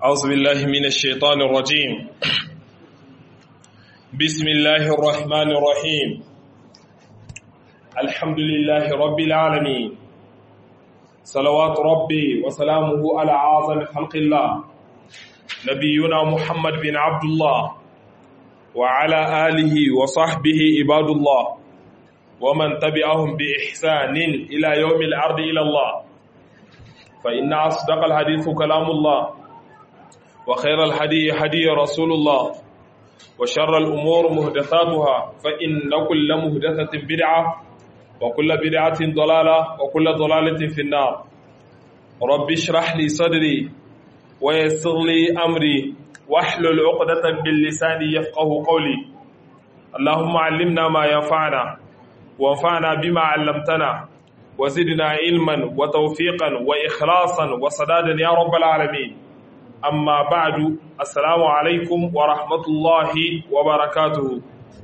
أعوذ بالله من الشيطان الرجيم بسم الله الرحمن الرحيم الحمد لله رب العالمين صلوات ربي وسلامه على أعظم خلق الله نبينا محمد بن عبد الله وعلى آله وصحبه عباد الله ومن تبعهم بإحسان إلى يوم العرض إلى الله فإن أصدق الحديث كلام الله وخير الحدي هدي رسول الله وشر الأمور مهدثاتها فإن كل مهدثة بدعة وكل بدعة ضلالة وكل ضلالة في النار رب اشرح لي صدري ويسر لي أمري واحلل عقدة باللسان يفقه قولي اللهم علمنا ما ينفعنا وانفعنا بما علمتنا وزدنا علما وتوفيقا وإخلاصا وسدادا يا رب العالمين amma ba'du assalamu alaikum wa rahmatullahi wa barakatuhu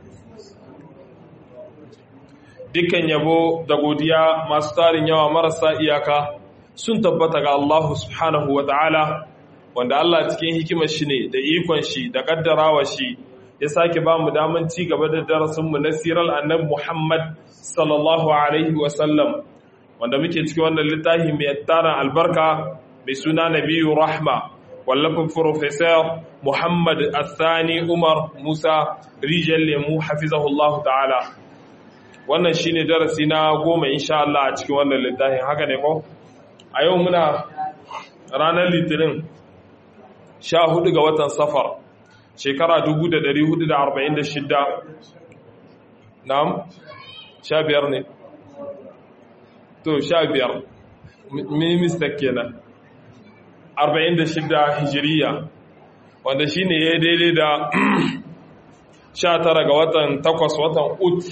dukkan yabo da godiya masu tarin yawa marasa iyaka sun tabbata ga Allah subhanahu wa ta'ala wanda Allah cikin hikimar shi ne da ikon shi da kaddarawa shi ya sake ba mu daman ci gaba da darasinmu na sirar annabi Muhammad sallallahu alaihi wa sallam wanda muke cikin wannan littafi mai tarin albarka mai suna nabiyu rahma wallafin Profesor Muhammad Athani Umar Musa Rijal Lemu hafizahullahu ta'ala. Wannan shi ne darasi na goma insha Allah a cikin wannan littafin haka ne ko? A yau muna ranar litinin sha hudu ga watan safar shekara 1446 na'am sha biyar ne to sha biyar minista kenan 46 hijiriya wanda shi ne ya daidai da 19 ga watan 8 watan ut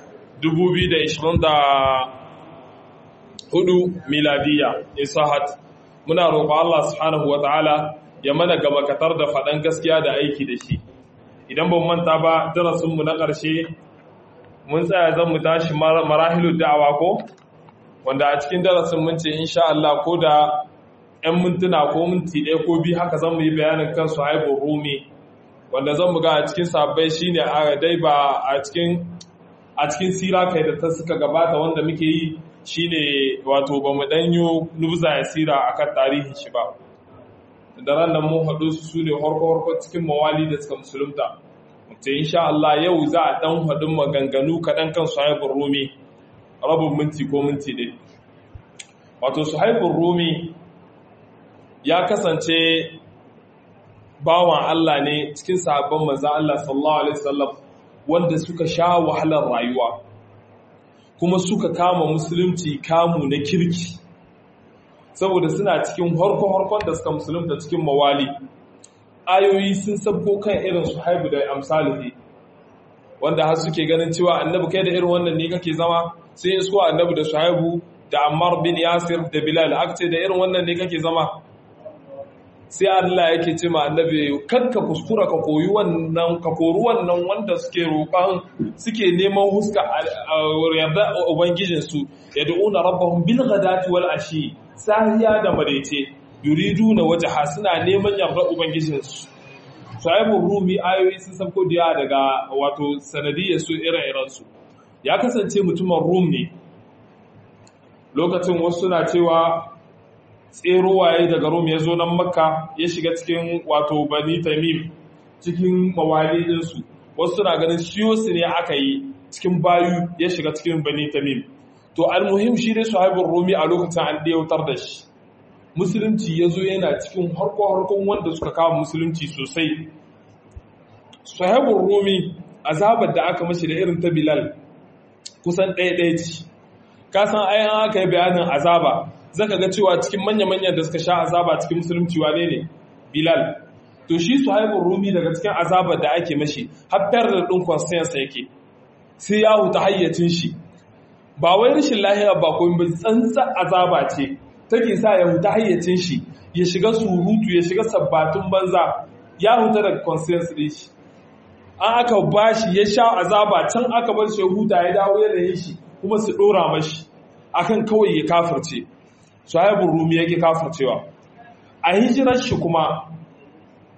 2024 miladiya isahat muna roƙo Allah subhanahu wata'ala ya mana gaba katar da faɗan gaskiya da aiki da shi idan ban manta ba darasinmu na ƙarshe mun tsaya zan mu tashi marahilu da'awa ko wanda a cikin darasin mun ce insha Allah ko da 'yan mintuna ko minti ɗaya ko biyu haka zan mu yi bayanin kansu haibun rumi wanda zan mu ga a cikin sabbai shi ne a dai ba a cikin sira kai da ta suka gabata wanda muke yi shi ne wato ba mu ɗanyo nubza ya sira a kan tarihin shi ba da ran nan mun haɗu su ne harko-harko cikin mawali da suka musulunta mutum insha Allah yau za a ɗan haɗin maganganu kaɗan kan su haibun rumi rabin minti ko minti ɗaya wato su haibun rumi ya kasance bawan Allah ne cikin sahabban manzan Allah sallallahu Alaihi wasallam wanda suka sha wahalar rayuwa kuma suka kama musulunci kamu na kirki saboda suna cikin harko-harkon da suka musulunta cikin mawali ayoyi sun sabko kan irin su haibu da amsalihi wanda har suke ganin cewa annabi kai da irin wannan ne kake zama sai isko annabi da shuhaibu da ammar bin yasir da bilal akce da irin wannan ne kake zama sai Allah yake ce ma annabi kanka kuskura ka koyi wannan ka kori wannan wanda suke roƙan suke neman huska yarda ubangijin su yad'una rabbahum bil ghadati wal ashi sahiya da marece yuriduna wajha suna neman yarda ubangijin su Shu'aibu Rumi ayoyi sun sabko diya daga wato sanadiyar su ire-iren su ya kasance mutumin Rum ne lokacin wasu suna cewa tsero waye daga Rum ya zo nan Makka ya shiga cikin wato Bani Tamim cikin mawali ɗinsu wasu suna ganin shiyo su ne aka yi cikin bayu ya shiga cikin Bani Tamim to almuhim shi dai Suhaibur Rumi a lokacin an ɗautar da shi musulunci ya zo yana cikin harko-harkon wanda suka kawo musulunci sosai Suhaibur Rumi azabar da aka mashi da irin ta Bilal kusan ɗaya-ɗaya ce ka san ayan aka yi bayanin azaba zaka ga cewa cikin manya-manyan da suka sha azaba cikin musulunci wane ne bilal to shi su haibun rumi daga cikin azabar da ake mashi haifar da ɗin constance yake sai ya huta hayyacin shi ba wai rashin lahiya ba ko ba tsantsa azaba ce take sa ya huta hayyacin shi ya shiga surutu ya shiga sabbatun banza ya huta daga constance ɗin shi an aka bashi ya sha azaba can aka bar shi huta ya dawo yanayin shi kuma su ɗora mashi akan kawai ya kafirce sahibin rumi yake kafircewa a hijirar shi kuma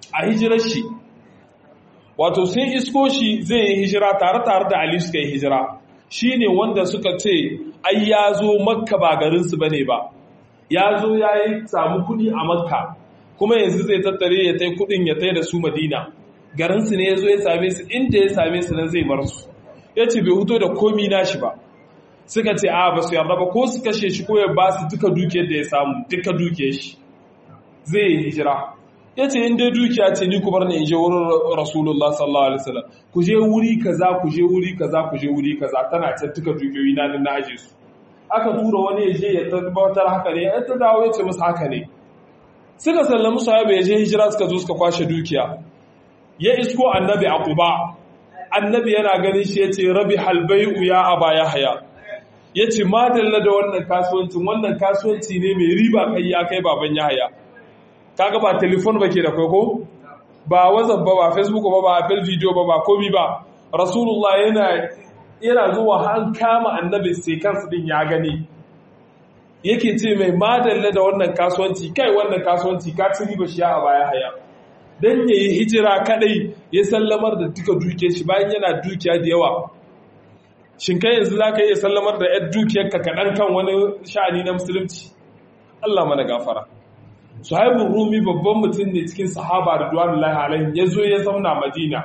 a hijirar shi wato sun isko shi zai yi hijira tare tare da Ali suka yi hijira shine wanda suka ce ai ya zo makka ba garinsu bane ba ya zo ya yi samu kudi a makka kuma yanzu zai tattare ya tai kudin ya tai da su madina garinsu ne ya zo ya same su inda ya same su nan zai bar su ya ce bai huto da komi nashi ba suka ce a ba su yarda ba ko su kashe shi ko ya ba su duka dukiyar da ya samu duka dukiyar shi zai yi hijira ya ce in dai dukiya ce ni ku bar ni in je wurin rasulullah sallallahu alaihi wasallam ku je wuri kaza ku je wuri kaza ku je wuri kaza tana can duka dukiyoyi na na aje su aka tura wani ya je ya tabbatar haka ne ya ta dawo ya ce musu haka ne suka sallami sahaba ya je hijira suka zo suka kwashe dukiya ya isko annabi a quba annabi yana ganin shi yace rabi halbai'u ya aba yahya yace madalla da wannan kasuwancin wannan kasuwanci ne mai riba kai ya kai baban yahya kaga ba telefon ba ke da kai ko ba whatsapp ba ba facebook ba ba apple video ba ba komi ba rasulullah yana yana zuwa an kama annabi sai kansu din ya gani yake ce mai madalla da wannan kasuwanci kai wannan kasuwanci ka ci riba shi a baya haya dan yayi hijira kadai ya sallamar da duka duke shi bayan yana dukiya da yawa shin kai yanzu zaka iya sallamar da yar dukiyarka kaɗan kan wani sha'ani na musulunci Allah mana gafara Suhaibun Rumi babban mutum ne cikin sahaba da duwanullahi alaihim ya zo ya zauna Madina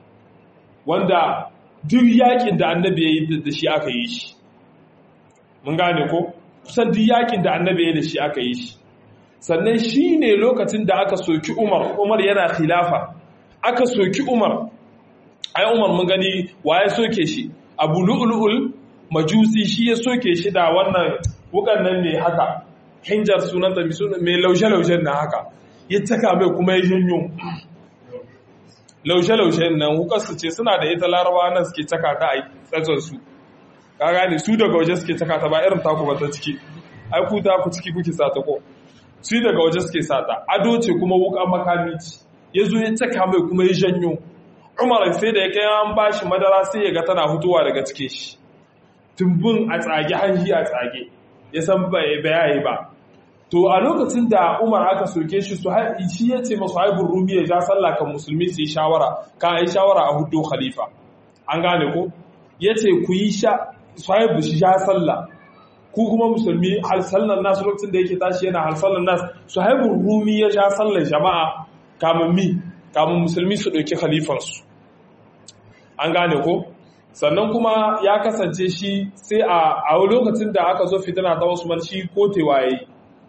wanda duk yakin da annabi ya yi da shi aka yi shi mun gane ko kusan duk yakin da annabi ya yi da shi aka yi shi sannan shi ne lokacin da aka soki Umar Umar yana khilafa aka soki Umar ai Umar mun gani waye soke shi Abu Lu'lu'ul Majusi shi ya soke shi da wannan wukan nan ne haka hinjar sunanta mai laushe-laushen na haka ya taka mai kuma ya janyo laushe-laushen nan hukarsu ce suna da ita larawa nan suke taka ta a tsatsonsu ka gane su daga waje suke taka ta ba irin taku ba ta ciki ai ku ta ku ciki kuke sata ko su daga waje suke sata ado ce kuma wuka makami ce ya zo ya taka mai kuma ya janyo umar sai da ya kai an bashi madara sai ya ga tana hutuwa daga cike shi tumbin a tsage hanji a tsage ya san bayayi ba to a lokacin da umar aka soke shi su shi ya ce masu haibun rumi ya ja sallah kan musulmi su yi shawara ka yi shawara a hudu khalifa an gane ko ya ce ku yi su haibu shi ja sallah ku kuma musulmi halsallan nasu lokacin da yake tashi yana halsallan nasu su haibun rumi ya ja sallar jama'a kamun mi kamun musulmi su ɗauki khalifansu an gane ko sannan kuma ya kasance shi sai a lokacin da aka zo fitina ta Usman shi kotewa yayi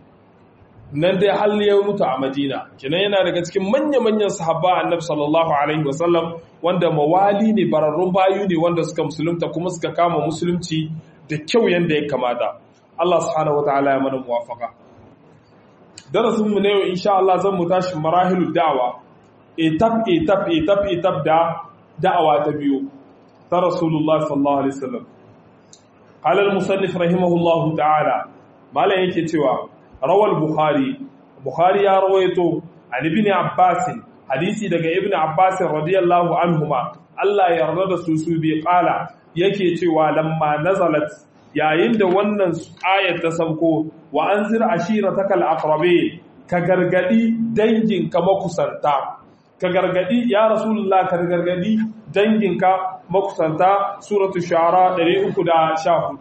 nan dai hal ya mutu a Madina kinan yana daga cikin manya-manyan sahabba Annabi sallallahu alaihi wasallam wanda mawali ne bararrun bayu ne wanda suka musulunta kuma suka kama musulunci da kyau yanda ya kamata Allah subhanahu wataala ya mana muwafaka darasin mu ne yau insha Allah zan mu tashi marahilud da'wa etap etap etap etap da da'awa ta biyu ta Rasulullah sallallahu Alaihi wasallam. Halal musannif rahimahullahu ta'ala, Malam yake cewa, rawar Bukhari, Bukhari ya rawaito, an ibn Abbasin, hadisi daga ibn Abbasin radiyallahu anhuma, Allah ya yarda da su su bi ƙala yake cewa lamma nazalat yayin da wannan ayat ta sauko wa anzir ashiratakal aqrabi ka gargadi danginka makusanta ka gargadi ya rasulullah ka gargadi danginka makusanta suratu shara 314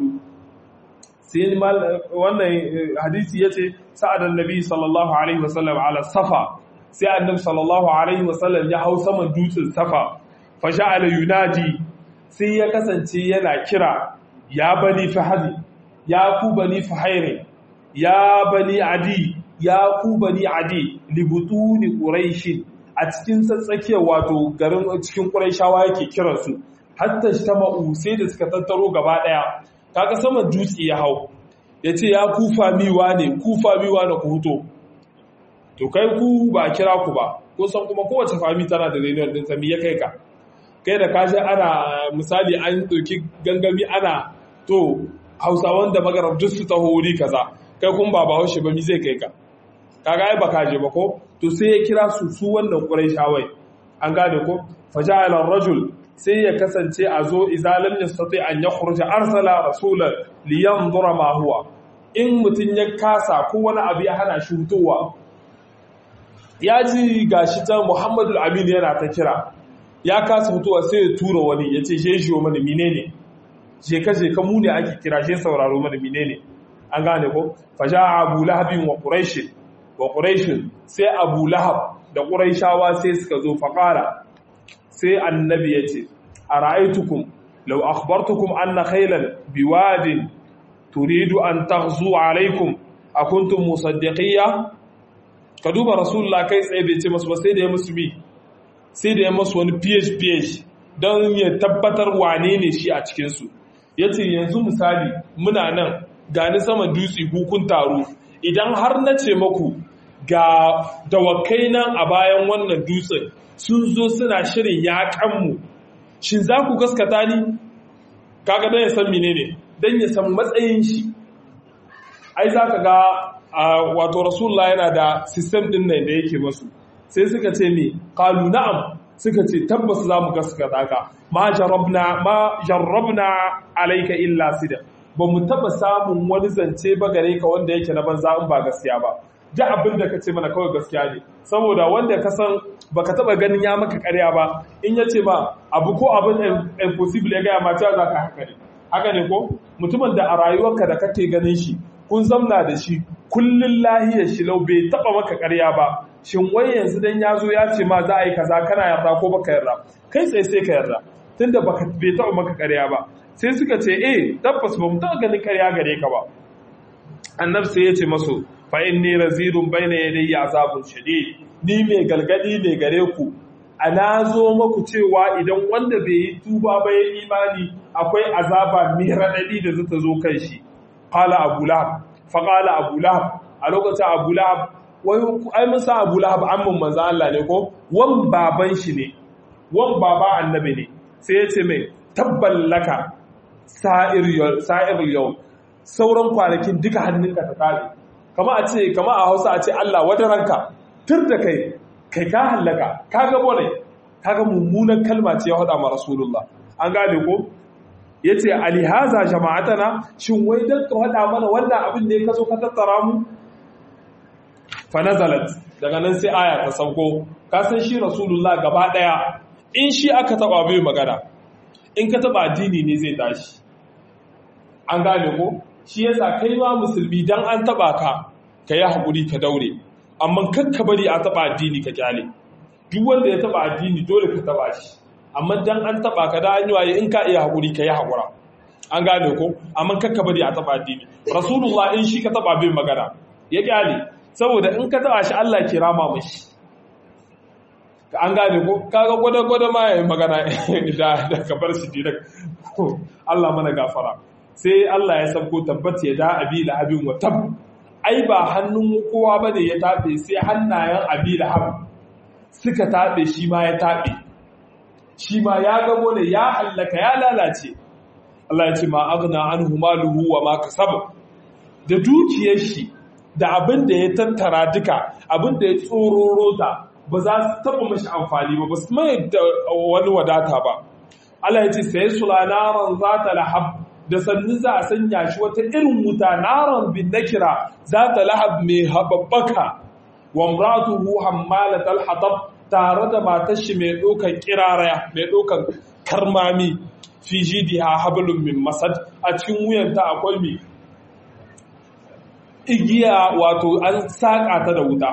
sai wannan hadisi yace sa'adan nabi sallallahu alaihi wasallam ala safa sai annabi sallallahu alaihi wasallam ya hau saman dutsen safa fa ja'ala yunadi sai ya kasance yana kira ya bani fahadi ya ku bani fahairi ya bani adi ya ku bani adi libutuni quraish a cikin tsatsakiyar wato garin cikin quraishawa yake kiransu hatta shtama'u sai da suka tattaro gaba daya kaga saman dutse ya hau yace ya kufa miwa ne kufa miwa da ku huto to kai ku ba kira ku ba ko san kuma kowace fami tana da renewal din sami ya kai ka kai da kashi ana misali an ɗauki gangami ana to hausawan da magarab duk su taho wuri kaza kai kun ba bahaushe ba mi zai kai ka kaga ai ba kaje ba ko to sai ya kira su su wannan quraishawai an gane ko faja'ala rajul sai ya kasance a zo izalam yastati an yakhruja arsala rasulan liyanzura ma huwa in mutun ya kasa ko wani abu ya hana shi hutowa ya ji gashi ta muhammadu aminu yana ta kira ya kasa fitowa sai ya tura wani ya ce je shi mana mine ne je ka je ka mu ne ake kira je sauraro mana mine ne an gane ko faja abu lahabin wa quraish wa quraish sai abu lahab da quraishawa sai suka zo faqara sai annabi ya ce ara'aytukum law akhbartukum anna khaylan biwadin turidu an taghzu alaykum akuntum musaddiqiyya ka duba rasulullah kai tsaye bai ce masu ba sai da ya musu bi sai da ya masu wani phph don ya tabbatar wane ne shi a cikinsu ya ce yanzu misali muna nan gani sama dutse hukun taro idan har na ce maku ga dawakai nan a bayan wannan dutsen sun zo suna shirin yaƙanmu shin za ku gaskata ni kaga don ya san menene don ya san matsayin shi ai za ka ga wato rasulullah yana da sistem din nan da yake masu sai suka ce ne kalu na'am suka ce tabbas za mu gaskata ka ma jarabna ma jarrabna alayka illa sida ba mu taba samun wani zance ba gare ka wanda yake na banza in ba gaskiya ba da abin da ka ce mana kawai gaskiya ne saboda wanda ka san baka taba ganin ya maka karya ba in ya ce ma abu ko abin impossible ya gaya ma cewa za ka haka ne haka ne ko mutumin da a rayuwarka da kake ganin shi kun zamna da shi kullun lahiyar shi lau bai taba maka ƙarya ba shin wai yanzu dan ya zo ya ce ma za a yi kaza kana yarda ko baka yarda kai tsaye sai ka yarda tunda baka bai taba maka ƙarya ba sai suka ce eh tabbas ba mu taba ganin ƙarya gare ka ba annabi sai ya ce masu fa inni razirun baina yadayya azabun shadid ni mai galgadi ne gare ku ana zo maku cewa idan wanda bai yi tuba ba ya imani akwai azaba mai raɗaɗi da zata zo kan shi qala abu lahab fa qala abu lahab a lokacin abu lahab wai ai mun sa abu lahab amman manzo Allah ne ko wan baban shi ne wan baba annabi ne sai ya ce mai tabballaka sa'ir sa'ir yau sauran kwanakin duka hannunka ta kare kama a ce kama a Hausa a ce Allah wadaranka tur da kai kai ka hallaka kaga bone kaga mummunan kalma ce ya hada ma rasulullah an gane ko yace alihaza jama'atana shin wai dan ka hada mana wannan abin ne ka zo ka tattara mu fa nazalat daga nan sai aya ta sauko ka san shi rasulullah gaba daya in shi aka taba bai magana in ka taba addini ne zai tashi an gane ko shi yasa kai ma musulmi dan an taba ka ka yi hakuri ka daure amma kakka bari a taba addini ka kyale duk wanda ya taba addini dole ka taba shi amma dan an taba ka da an waye in ka iya hakuri ka yi hakura an gane ko amma kakka bari a taba addini rasulullah in shi ka taba bin magana ya kyale saboda in ka taba shi Allah ke rama mashi an gane ko kaga gwada gwada ma yayin magana da da ka bar shi direct Allah mana gafara sai Allah ya sabko tabbata ya da abi lahabin wa tab ai ba hannun kowa ba ne ya taɓe sai hannayen abi lahab suka taɓe shi ma ya taɓe shi ma ya gabo ne ya hallaka ya lalace Allah ya ce ma agna anhu maluhu wa ma kasab da dukiyar shi da abin da ya tattara duka abin da ya tsororo ta ba za su taɓa mashi amfani ba ba su mai da wani wadata ba Allah ya ce sai sulanaran za ta lahab da sannu za a sanya shi wata irin wuta naran bin nakira za ta lahab mai hababbaka wa mratuhu hammalat al-hatab tare da matar shi mai dokan kiraraya mai dokan karmami fi jidiha hablum min masad a cikin wuyanta akwai mi igiya wato an saka ta da wuta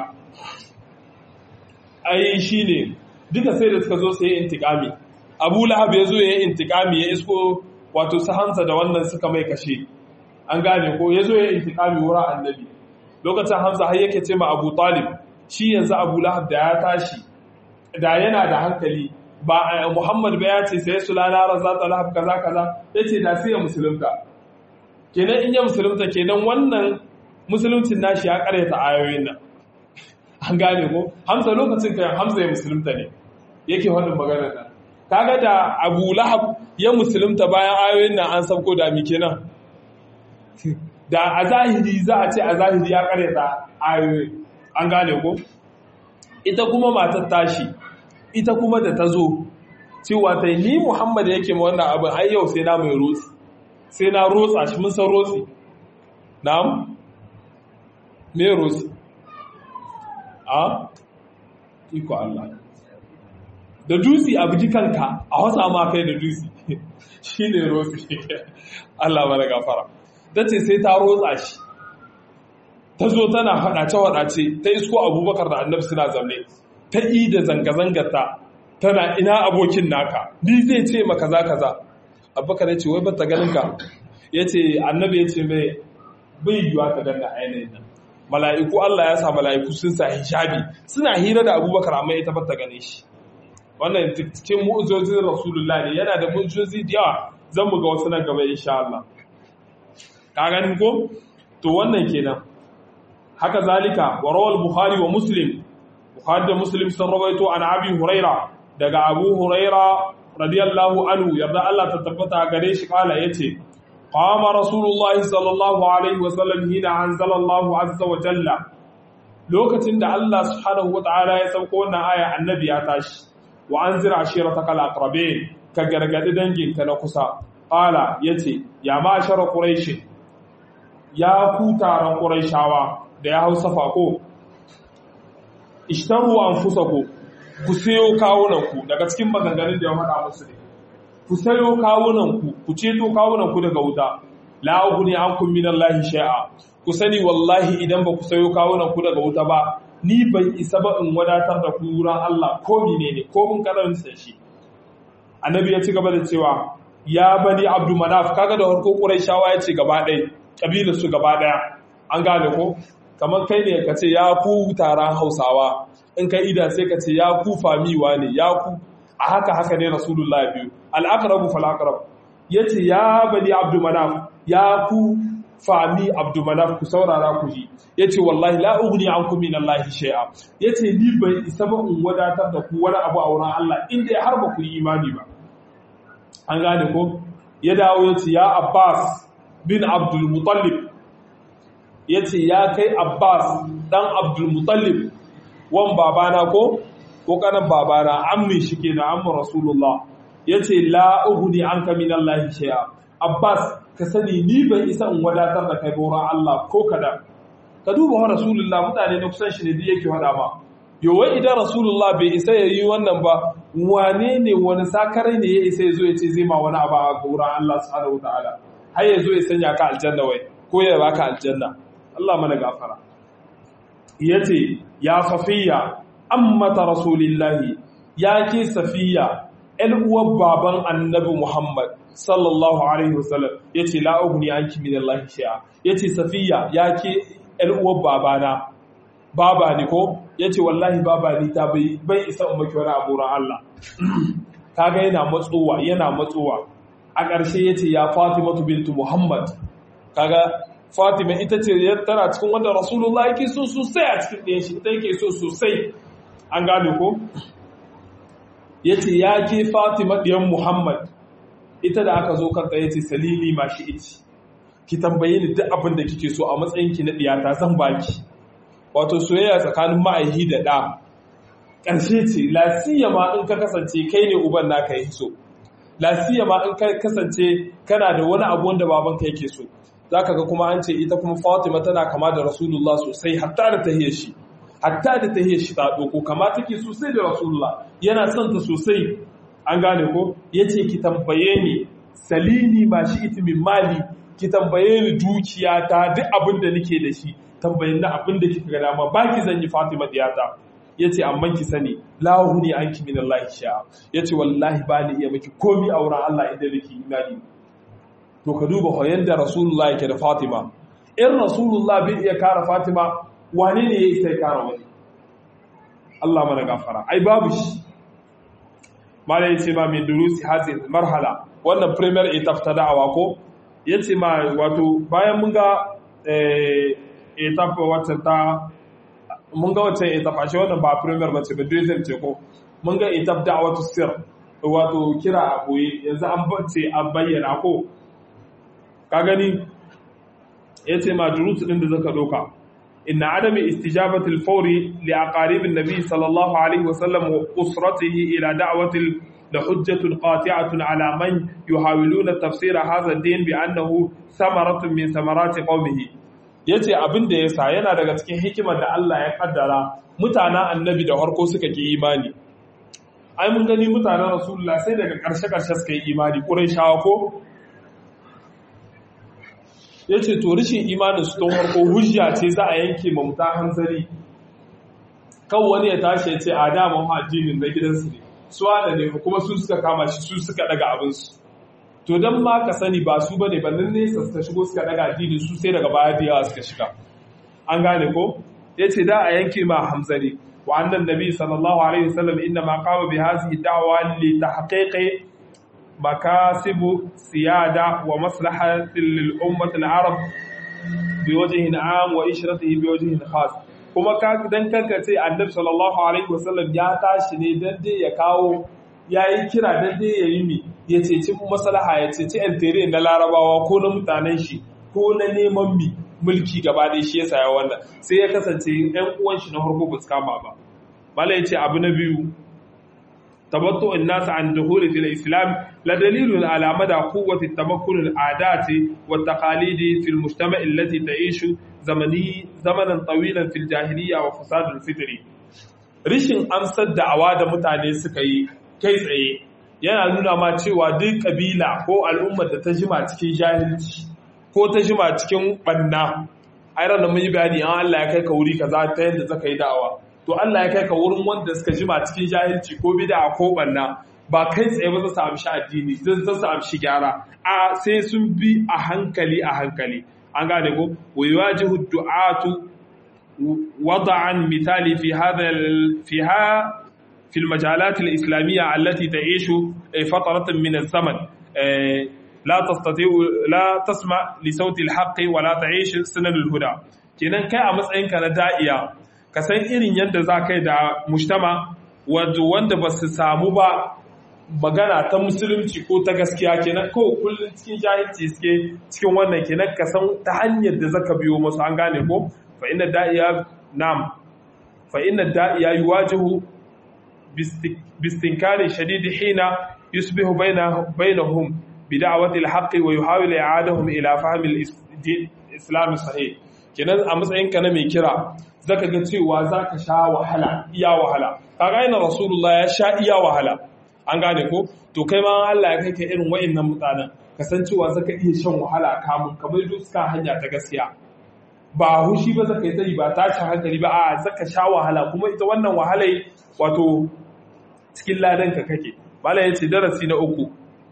ai shine duka sai da suka zo sai intikami abu lahab ya zo ya yi intikami ya isko wato su hansa da wannan suka mai kashe an gane ko ya zo ya intikami wurin annabi lokacin hamza har yake ce ma abu talib shi yanzu abu lahab da ya tashi da yana da hankali ba muhammad ba ya ce sai su lanara za ta lahab kaza kaza ya ce da sai ya musulunta kenan in ya musulunta kenan wannan musuluncin nashi ya karyata ayoyin nan an gane ko hamza lokacin kan hamza ya musulunta ne yake wannan maganar nan kaga da abu lahab ya musulunta bayan ayoyin nan an sauko da mi kenan da a zahiri za a ce a zahiri ya karyata ayoyi an gane ko ita kuma matar tashi ita kuma da ta zo cewa ta ni muhammad yake ma wannan abin ai yau sai na mai rotsi sai na rotsa shi mun san rotsi na'am me rotsi a iko Allah da dutse a buji kanka a wasa ma kai da dutse shi ne rotsi Allah mana gafara ta ce sai ta rotsa shi ta zo tana faɗace-faɗace ta isko abubakar da annabi suna zaune ta yi da zanga-zangata tana ina abokin naka ni zai ce ma kaza kaza abubakar ya ce wai bata ganin ka ya ce annabi ya ce mai bai yiwa ka ganna ainihin nan mala'iku Allah ya sa mala'iku sun sa hijabi suna hira da abubakar amma ita bata gane shi wannan cikin mu'ujojin rasulullah ne yana da mu'ujoji da yawa zan mu ga wasu nan gaba insha Allah ka gani ko to wannan kenan haka zalika wa rawal bukhari wa muslim bukhari da muslim sun rawaito an abi huraira daga abu huraira radiyallahu anhu yarda Allah ta tabbata gare shi kala yace qama rasulullahi sallallahu alaihi wa sallam hina anzala Allah azza wa jalla lokacin da Allah subhanahu wa ta'ala ya sauko wannan aya annabi ya tashi wa anzir ashiratakal aqrabin ka gargadi danginka na kusa qala yace ya ma'ashara quraish ya ku taron quraishawa da ya hausa fako ishtaru anfusakum ku sayo kawunanku daga cikin maganganun da ya faɗa musu ne ku sayo kawunanku ku ceto kawunanku daga wuta la ughni ankum minallahi shay'a ku sani wallahi idan ba ku sayo kawunanku daga wuta ba ni ban isa ba in wadatar da ku wurin Allah ko menene ko mun karanta shi annabi ya ci gaba da cewa ya bani abdu manaf kaga da harko quraishawa ya ce gaba ɗaya kabilar su gaba ɗaya an gane ko kamar kai ne ka ce ya ku taron hausawa in kai ida sai ka ce ya ku famiwa ne ya ku a haka haka ne rasulullahi biyu al'aqrabu fal aqrab yace ya bani abdu manaf ya ku fami abdu manaf ku saurara ku ji yace wallahi la ughni ankum min allahi shay'a yace ni bai isa ba in wadatar da ku wani abu a wurin Allah inda har ba ku yi imani ba an gane ko ya dawo yace ya abbas bin abdul muttalib yace ya kai abbas dan abdul muttalib wan babana ko ko kanan babana ammin shi ke na ammin rasulullah ya ce la'uhudi an ka min Allah shaya abbas ka sani ni ban isa in wadatar da kai bora Allah ko kada ka duba wa rasulullah mutane na kusan shi ne da yake faɗa ma yawai idan rasulullah bai isa ya yi wannan ba wane ne wani sakarai ne ya isa ya zo ya ce zai ma wani abu a wurin Allah subhanahu wataala har ya zo ya sanya ka aljanna wai ko ya baka aljanna Allah mana gafara yace ya safiya ammata rasulillahi ya ke safiya ‘yan uwar baban annabi Muhammad sallallahu Alaihi wasallam ya ce la'uguni an kimi da Allah shi'a ya ce safiya ya ke ‘yan uwar babana baba ne ko ya ce wallahi baba ne ta bai isa umarki wani aburan Allah kaga yana matsowa yana matsowa a ƙarshe ya ce ya fatimatu bintu Muhammad kaga Fatima ita ce tana cikin wanda Rasulullah yake so sosai a cikin ɗayan shi ita yake so sosai an gane ko ya ce ya ke Fatima ɗiyan Muhammad ita da aka zo kanta ya ce salili ma shi iti ki tambaye ni duk abin da kike so a matsayin ki na ɗiyata zan baki wato soyayya tsakanin ma'aihi da ɗa ƙarshe ce lasiya ma in ka kasance kai ne uban naka yi so lasiya ma in ka kasance kana da wani abu wanda babanka yake so za ka ga kuma an ce ita kuma fatima tana kama da rasulullah sosai hatta da tahiyar shi hatta da tahiyar shi ta ɗoko kama take sosai da rasulullah yana son ta sosai an gane ko ya ce ki tambaye ni salini ma shi itimin mali ki tambaye ni dukiya ta duk abin da nake da shi tambayin na abin da kika ga dama ba ki zan yi fatima diyata ya ce amma ki sani lahu ne an ki min Allah sha ya ce wallahi ba ni iya miki komi a wurin Allah idan nake imani to ka duba hoyon da rasulullah yake da fatima in rasulullah bai iya kara fatima wane ne ya isa ya kara wani Allah mana gafara ai babu shi mala yace ma min durusi hazin marhala wannan premier etap ta da'awa ko yace ma wato bayan mun ga etap wacce ta mun ga wacce etap ashe wannan ba premier bace ba deuxième ce ko mun ga etap da'awatu sir wato kira a boye yanzu an bace an bayyana ko ka gani ya ce ma durusu ɗin da zaka ɗauka inna adami istijabati al-fawri li aqarib an-nabi sallallahu alaihi wasallam wa usratihi ila da'wati la hujjatun qati'atun ala man yuhawiluna tafsir hadha ad-din bi annahu thamaratun min thamarati qawmihi yace abin da yasa yana daga cikin hikimar da Allah ya kaddara mutanen annabi da harko suka ki imani ai mun gani mutanen rasulullah sai daga karshe karshe suka yi imani quraishawa ko yace to rishin imanin su don harko hujja ce za a yanke ma muta hanzari kan wani ya tashi ya ce a dama addinin na gidansu ne su da ne kuma su suka kama shi su suka daga abinsu to don ma ka sani ba su bane ba nan nesa suka shigo suka daga addini su sai daga baya da yawa suka shiga an gane ko ya ce da a yanke ma hamzari wa annan nabi sallallahu alaihi wasallam inna ma qama bi hadhihi da'wa li tahqiqi makasibu siyada wa maslahatin lil ummati al arab bi wajhin am wa ishratihi bi wajhin khas kuma ka dan kanka ce annabi sallallahu alaihi wasallam ya tashi ne dan dai ya kawo yayi kira dan dai ya yi mi ya ceci maslaha ya ceci altere na larabawa ko na mutanen shi ko na neman mi mulki gaba ɗaya shi yasa ya wannan sai ya kasance ɗan uwan shi na farko ba su kama ba mala yace abu na biyu tabattu an-nas an dukhul fil islam la dalilun ala mada quwwati tamakkun al-adat wa taqalid fi al-mujtama' allati ta'ishu zamani zamanan tawilan fil jahiliyya wa fasad al-fitri rishin amsar da'awa da mutane suka yi kai tsaye yana nuna ma cewa duk kabila ko al'ummar da ta jima cikin jahilci ko ta jima cikin banna ai ran mun yi bayani an Allah ya kai ka wuri kaza ta yadda zaka yi da'awa to Allah ya kai ka wurin wanda suka jima cikin jahilci ko bid'a ko banna ba kai tsaye ba za su amshi addini zan za su amshi gyara a sai sun bi a hankali a hankali an gane ko wa yuwajihu du'atu wada'an misali fi hadha fiha في المجالات الإسلامية التي تعيش فترة من الزمن لا تستطيع لا تسمع لصوت الحق ولا تعيش سنن الهدى kenan kai a matsayinka na da'iya ka san irin yadda za ka yi da mujtama wanda ba su samu ba magana ta musulunci ko ta gaskiya kenan ko kullum cikin jahilci suke cikin wannan kenan ka san ta hanyar da zaka biyo musu an gane ko fa inna da'iya nam fa inna da'iya yuwajihu باستنكار شديد حين يصبح بينهم بدعوة الحق ويحاول إعادهم إلى فهم الإسلام الصحيح kenan a matsayinka na mai kira zaka ga cewa zaka sha wahala iya wahala kaga ina rasulullah ya sha iya wahala an gane ko to kai ma Allah ya kai ka irin wayannan mutanen kasancewa zaka iya shan wahala kamun kamar duska hanya ta gaskiya ba hushi ba zaka yi tari ba tashin hankali ba a zaka sha wahala kuma ita wannan wahalai wato cikin ladanka kake malam yace darasi na uku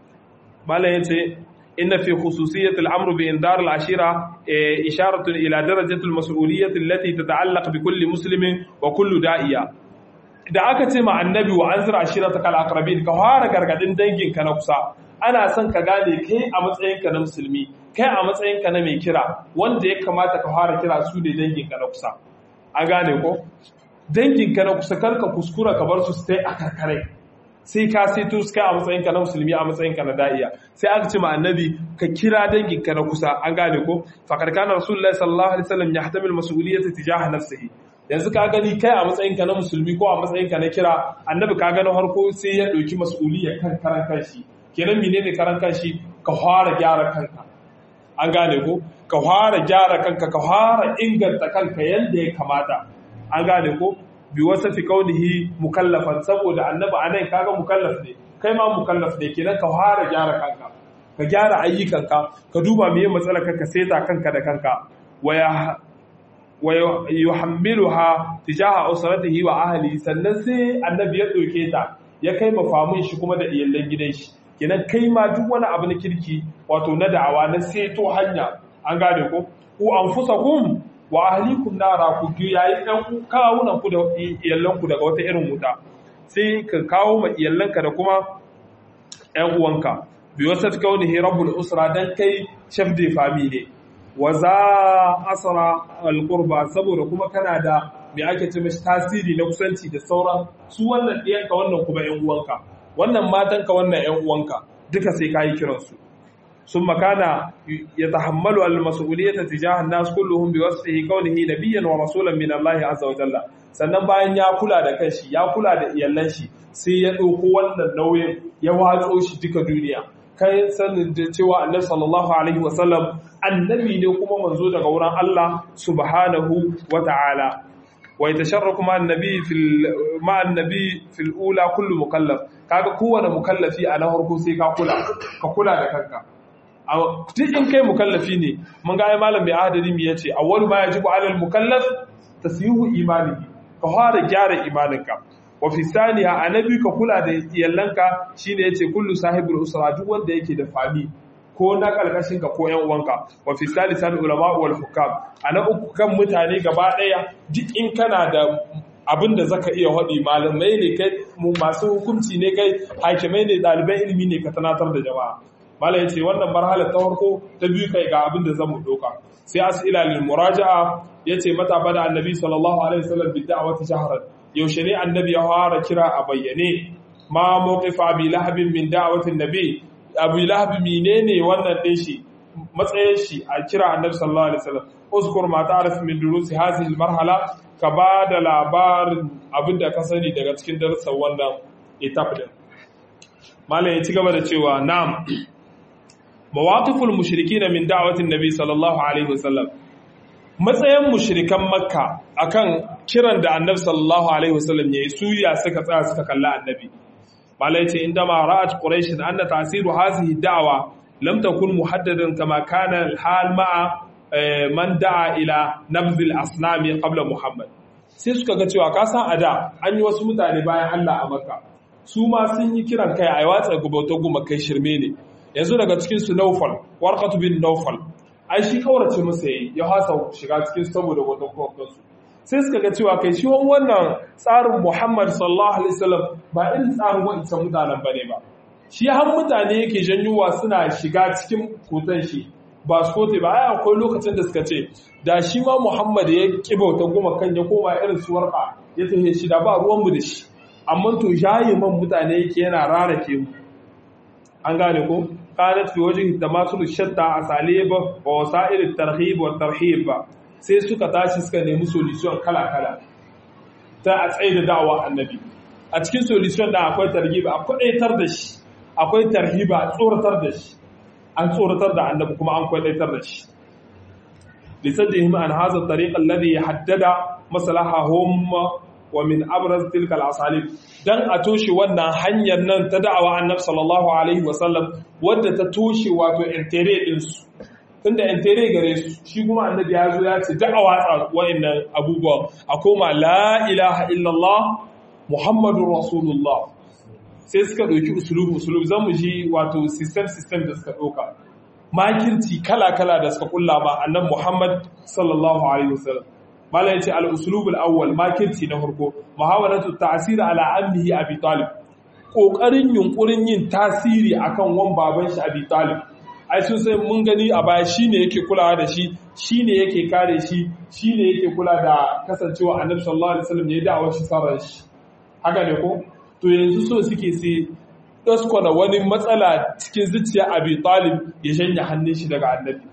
malam yace inna fi khususiyyat al-amr bi indar al-ashira isharatu ila darajati al-mas'uliyyah allati tata'allaq bi kulli muslimin wa kullu da'iya da aka ce ma annabi wa anzir ashirataka al-aqrabin ka fara gargadin danginka na kusa ana son ka gane kai a matsayinka na musulmi kai a matsayinka na mai kira wanda ya kamata ka fara kira su ne danginka na kusa an gane ko danginka na kusa karka kuskura ka bar su stay a karkare sai ka sai to kai a matsayinka na musulmi a matsayinka na da'iya sai aka ce ma annabi ka kira danginka na kusa an gane ko faqad kana rasulullahi sallallahu alaihi wasallam yahtamil mas'uliyata tijaha nafsihi yanzu ka gani kai a matsayinka na musulmi ko a matsayinka na kira annabi ka gano harko sai ya dauki mas'uliyar kan karan kanshi kenan menene karan kanshi ka fara gyara kanka an gane ko ka fara gyara kanka ka fara inganta kanka yanda ya kamata an gane ko bi wasa fi kaunihi mukallafan saboda annabi anan kaga mukallaf ne kai ma mukallaf ne kenan ka fara gyara kanka ka gyara ayyukanka ka duba meye matsalar ka seta kanka da kanka waya wa yuhammiluha tijaha usratihi wa ahli sannan sai annabi ya doke ta ya kai mafamin shi kuma da iyalan gidan shi kenan kai ma duk wani abu na kirki wato na da'awa na seto hanya an gane ko ku anfusakum wa ahlikum nara ku yayi dan kawunan ku da iyallan ku daga wata irin wuta sai ka kawo ma iyallanka da kuma ƴan uwanka bi wasat kaunihi rabbul usra dan kai chef de famille ne wa za asra alqurba saboda kuma kana da me ake ce mishi tasiri na kusanci da sauran su wannan ɗiyanka wannan kuma ƴan uwanka wannan matanka wannan ƴan uwanka duka sai kayi kiransu ثم كان يتحمل المسؤولية تجاه الناس كلهم بوصفه كونه نبيا ورسولا من الله عز وجل sannan bayan ya kula da kanshi ya kula da iyalan shi sai ya ɗauko wannan nauyin ya watso shi duka duniya kai sanin da cewa annabi sallallahu alaihi wasallam annabi ne kuma manzo daga wurin Allah subhanahu wata'ala wa yatasharraku ma annabi fil ma annabi fil ula kullu mukallaf kaga kowane mukallafi a na farko sai ka kula ka kula da kanka duk in kai mukallafi ne mun ga ai malam bai adadi mi yace awwalu ma yajibu alal mukallaf tasihu imanihi ka fara gyara imaninka wa fi saniya annabi ka kula da iyallanka shine yace kullu sahibul usra duk wanda yake da fami ko na karkashin ka ko yan uwanka wa fi salisan ulama wal hukam ana uku kan mutane gaba daya duk in kana da abin da zaka iya hadi malamai ne kai masu hukunci ne kai hakimai ne daliban ilimi ne ka tanatar da jama'a malam yace wannan marhala ta farko ta biyu kai ga abin da zamu doka sai as'ila lil muraja'a yace mata bada annabi sallallahu alaihi wasallam bi da'wati shahran yaushe ne annabi ya fara kira a bayyane ma mawqif abi lahab min da'wati annabi abi lahab menene wannan din shi matsayin shi a kira annabi sallallahu alaihi wasallam uzkur ma ta'rif min durusi hadhihi al marhala ka bada labarin abinda ka sani daga cikin darussan wannan etap din malam ya ci gaba da cewa na'am mawaqiful mushrikin min da'wati annabi sallallahu alaihi wasallam matsayin mushrikan makka akan kiran da annabi sallallahu alaihi wasallam yayi suya suka tsaya suka kalla annabi malai ce inda ma ra'at quraish anna ta'siru hadhihi da'wa lam takun muhaddadan kama kana al-hal ma'a man da'a ila nabz al-asnam qabla muhammad sai suka ga cewa ka san ada an yi wasu mutane bayan Allah a makka su ma sun yi kiran kai a watsa gubautar guma kai shirme ne yanzu daga cikin su naufal warqatu bin naufal ai shi kaurace musu yayi ya hasa shiga cikin saboda wata kokonsu sai suka ga cewa kai shi wannan tsarin Muhammad sallallahu alaihi wasallam ba irin tsarin wancan mutanen bane ba shi har mutane yake janyuwa suna shiga cikin kotan shi ba su kote ba ai akwai lokacin da suka ce da shi ma Muhammad ya kibauta goma kan ya koma irin su warka ya tafi shi da ba ruwan mu da shi amma to jayi man mutane yake yana rarake mu an gane ko kanat fi wajhi tamasul shatta asalib wa wasa'il at-tarhib wa tarhib sai suka tashi suka nemi solution kala kala ta a tsaye da da'awa annabi a cikin solution da akwai tarhib akwai aitar da shi akwai tarhiba a tsoratar da shi an tsoratar da annabi kuma an kwaitar da shi lisaddihim an hadha at-tariq alladhi haddada maslahahum wa min abraz tilka al-asalib dan a toshe wannan hanyar nan ta da'awa annabi sallallahu alaihi wasallam wadda ta toshe wato intere din su tunda intere gare su shi kuma annabi ya zo ya ce da'awa wa'annan abubuwa a koma la ilaha illallah muhammadur rasulullah sai suka ɗauki usulubu usulubu zan mu ji wato system system da suka ɗauka makirci kala kala da suka kulla ba annabi muhammad sallallahu alaihi wasallam malam yace al-uslub al-awwal makirci na farko muhawalatu ta'sir ala ammihi abi talib kokarin yunkurin yin tasiri akan wan baban shi abi talib ai sun sai mun gani a baya shine yake kulawa da shi shine yake kare shi shine yake kula da kasancewa annabi sallallahu alaihi wasallam ya da'awar shi sarar shi haka ne ko to yanzu so suke sai daskwana wani matsala cikin zuciya abi talib ya shanya hannun shi daga annabi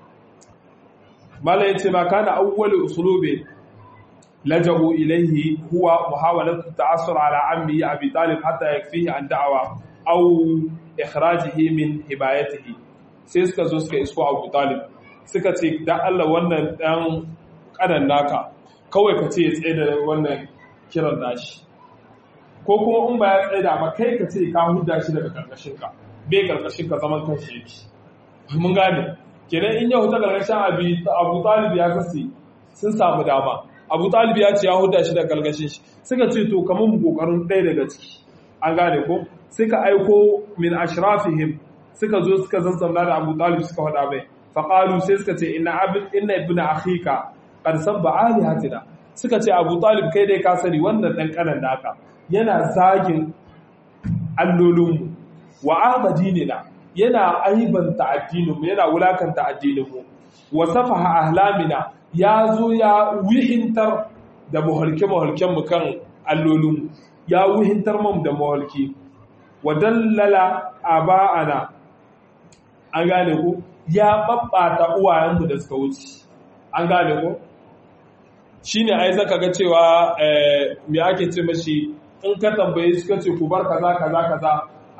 mala yace ma kana awwalu usulubi laja'u ilayhi huwa muhawalatu ta'assur ala ammi abi talib hatta yakfihi an da'wa aw ikhrajihi min hibayatihi sai suka zo suka isko abu talib suka ce dan Allah wannan dan kanan naka kawai ka ce ya tsaye da wannan kiran nashi ko kuma in ba ya tsaye da ba kai ka ce ka huda shi daga karkashin ka bai karkashin ka zaman kan shi yake mun gane kenan in ya huta karkashin abu talib ya kasi sun samu dama abu talib ya ce ya huda shi daga karkashin shi suka ce to kamar mu kokarin ɗaya daga ciki an gane ko suka aiko min ashrafihim suka zo suka zanzamna da abu talib suka faɗa mai faƙalu sai suka ce ina abin ina ibn akhika qad sabba alihatina suka ce abu talib kai dai ka sani wannan dan kanan naka yana zagin allolinmu wa ahmadinina yana aibanta addininmu yana wulakanta addininmu wa safaha ahlamina ya zo ya wihintar da muhalke-muhalkenmu kan allolinmu ya wihintar mu da muhalki wa dallala aba'ana an gane ko ya babbata uwayenmu da suka wuce an gane ko shine ai zaka ga cewa me ake ce mashi in ka tambaye suka ce ku bar kaza kaza kaza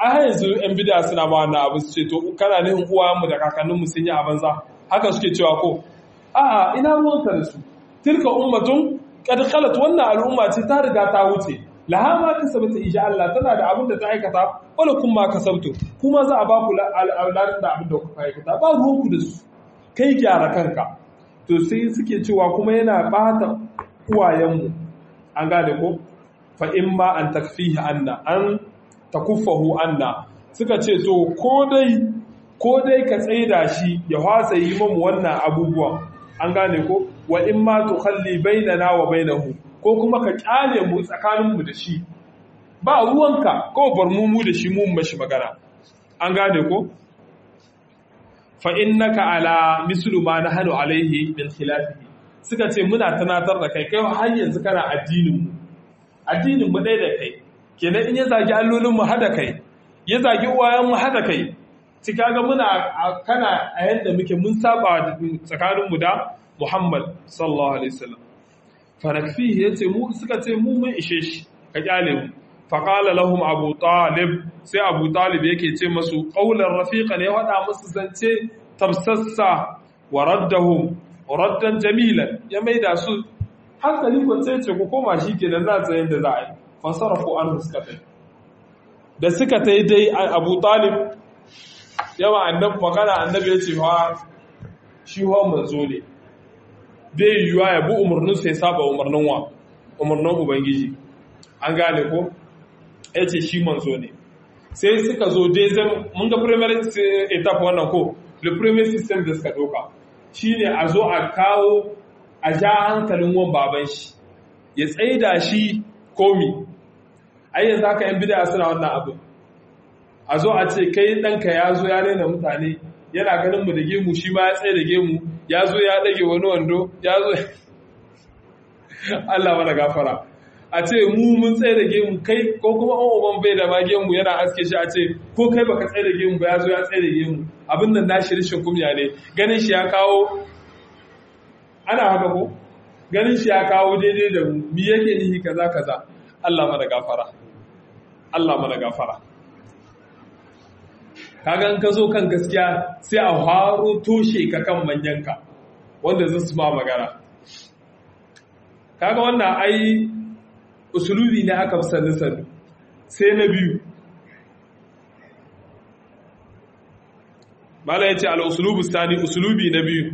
a har yanzu yan bid'a suna ma wannan abu su ce to kana nihin uwayenmu da kakanninmu sun yi a banza haka suke cewa ko a'a ina ruwanka da su tilka ummatun qad khalat wannan al'umma ce ta riga ta wuce laha ma kasabata insha Allah tana da abin da ta aikata wala kun ma kasabtu kuma za a ba ku al'adun da abin da kuka aikata ba ruwanku da su kai gyara kanka to sai suke cewa kuma yana bata uwayenmu an gane ko fa in ma an takfihi anna an takuffahu anna suka ce to ko dai ko dai ka tsaida shi ya fasa yi mamu wannan abubuwan an gane ko wa in ma tukhalli bainana wa bainahu ko kuma ka kyale mu tsakaninmu da shi ba ruwanka ko bar mu mu da shi mu mashi magana an gane ko fa innaka ala mislu ma nahnu alaihi min khilafihi suka ce muna tunatar da kai kai har yanzu kana addinin mu addinin mu dai da kai kenan in ya zagi allolin mu hada kai ya zagi uwayen mu hada kai ci kaga muna kana a yanda muke mun saba tsakanin mu da Muhammad sallallahu alaihi wasallam fa nakfihi yace mu suka ce mu mun ishe shi ka kyale mu fa qala lahum abu talib sai abu talib yake ce masu qaulan rafiqan ya wada musu zance tafsassa wa raddahum raddan jamilan ya maida su hankali ko sai ce ku koma shi kenan za ta yanda za a yi fasarafu an suka tai da suka tai dai abu talib yawa annabi magana annabi ya ce wa shi wa manzo ne bai yiwuwa ya bi umarnin sai saba umarnin wa umarnin ubangiji an gane ko ya ce shi manzo ne sai suka zo dai zan mun ga primary etap wannan ko the premier system da suka doka shine a zo a kawo a ja hankalin wan baban shi ya tsaida shi komi ai yanzu haka yan bid'a suna wannan abu a zo a ce kai ɗanka ya zo ya rena mutane yana ganin mu da gemu shi ma ya tsaye da gemu ya zo ya ɗage wani wando ya zo Allah mana gafara a ce mu mun tsaye da gemu kai ko kuma an uban bai da ma gemu yana aske shi a ce ko kai baka tsaye da gemu ba ya zo ya tsaye da gemu abin nan nashi rishin kumya ne ganin shi ya kawo ana haka ko ganin shi ya kawo daidai da mu mi yake nihi kaza kaza Allah mana gafara Allah mana gafara kaga in ka zo kan gaskiya sai a haro toshe ka kan manyanka wanda zai su ma magana kaga wannan ai usulubi ne aka fi sannu sannu sai na biyu mala ya ce al'usulubu sani usulubi na biyu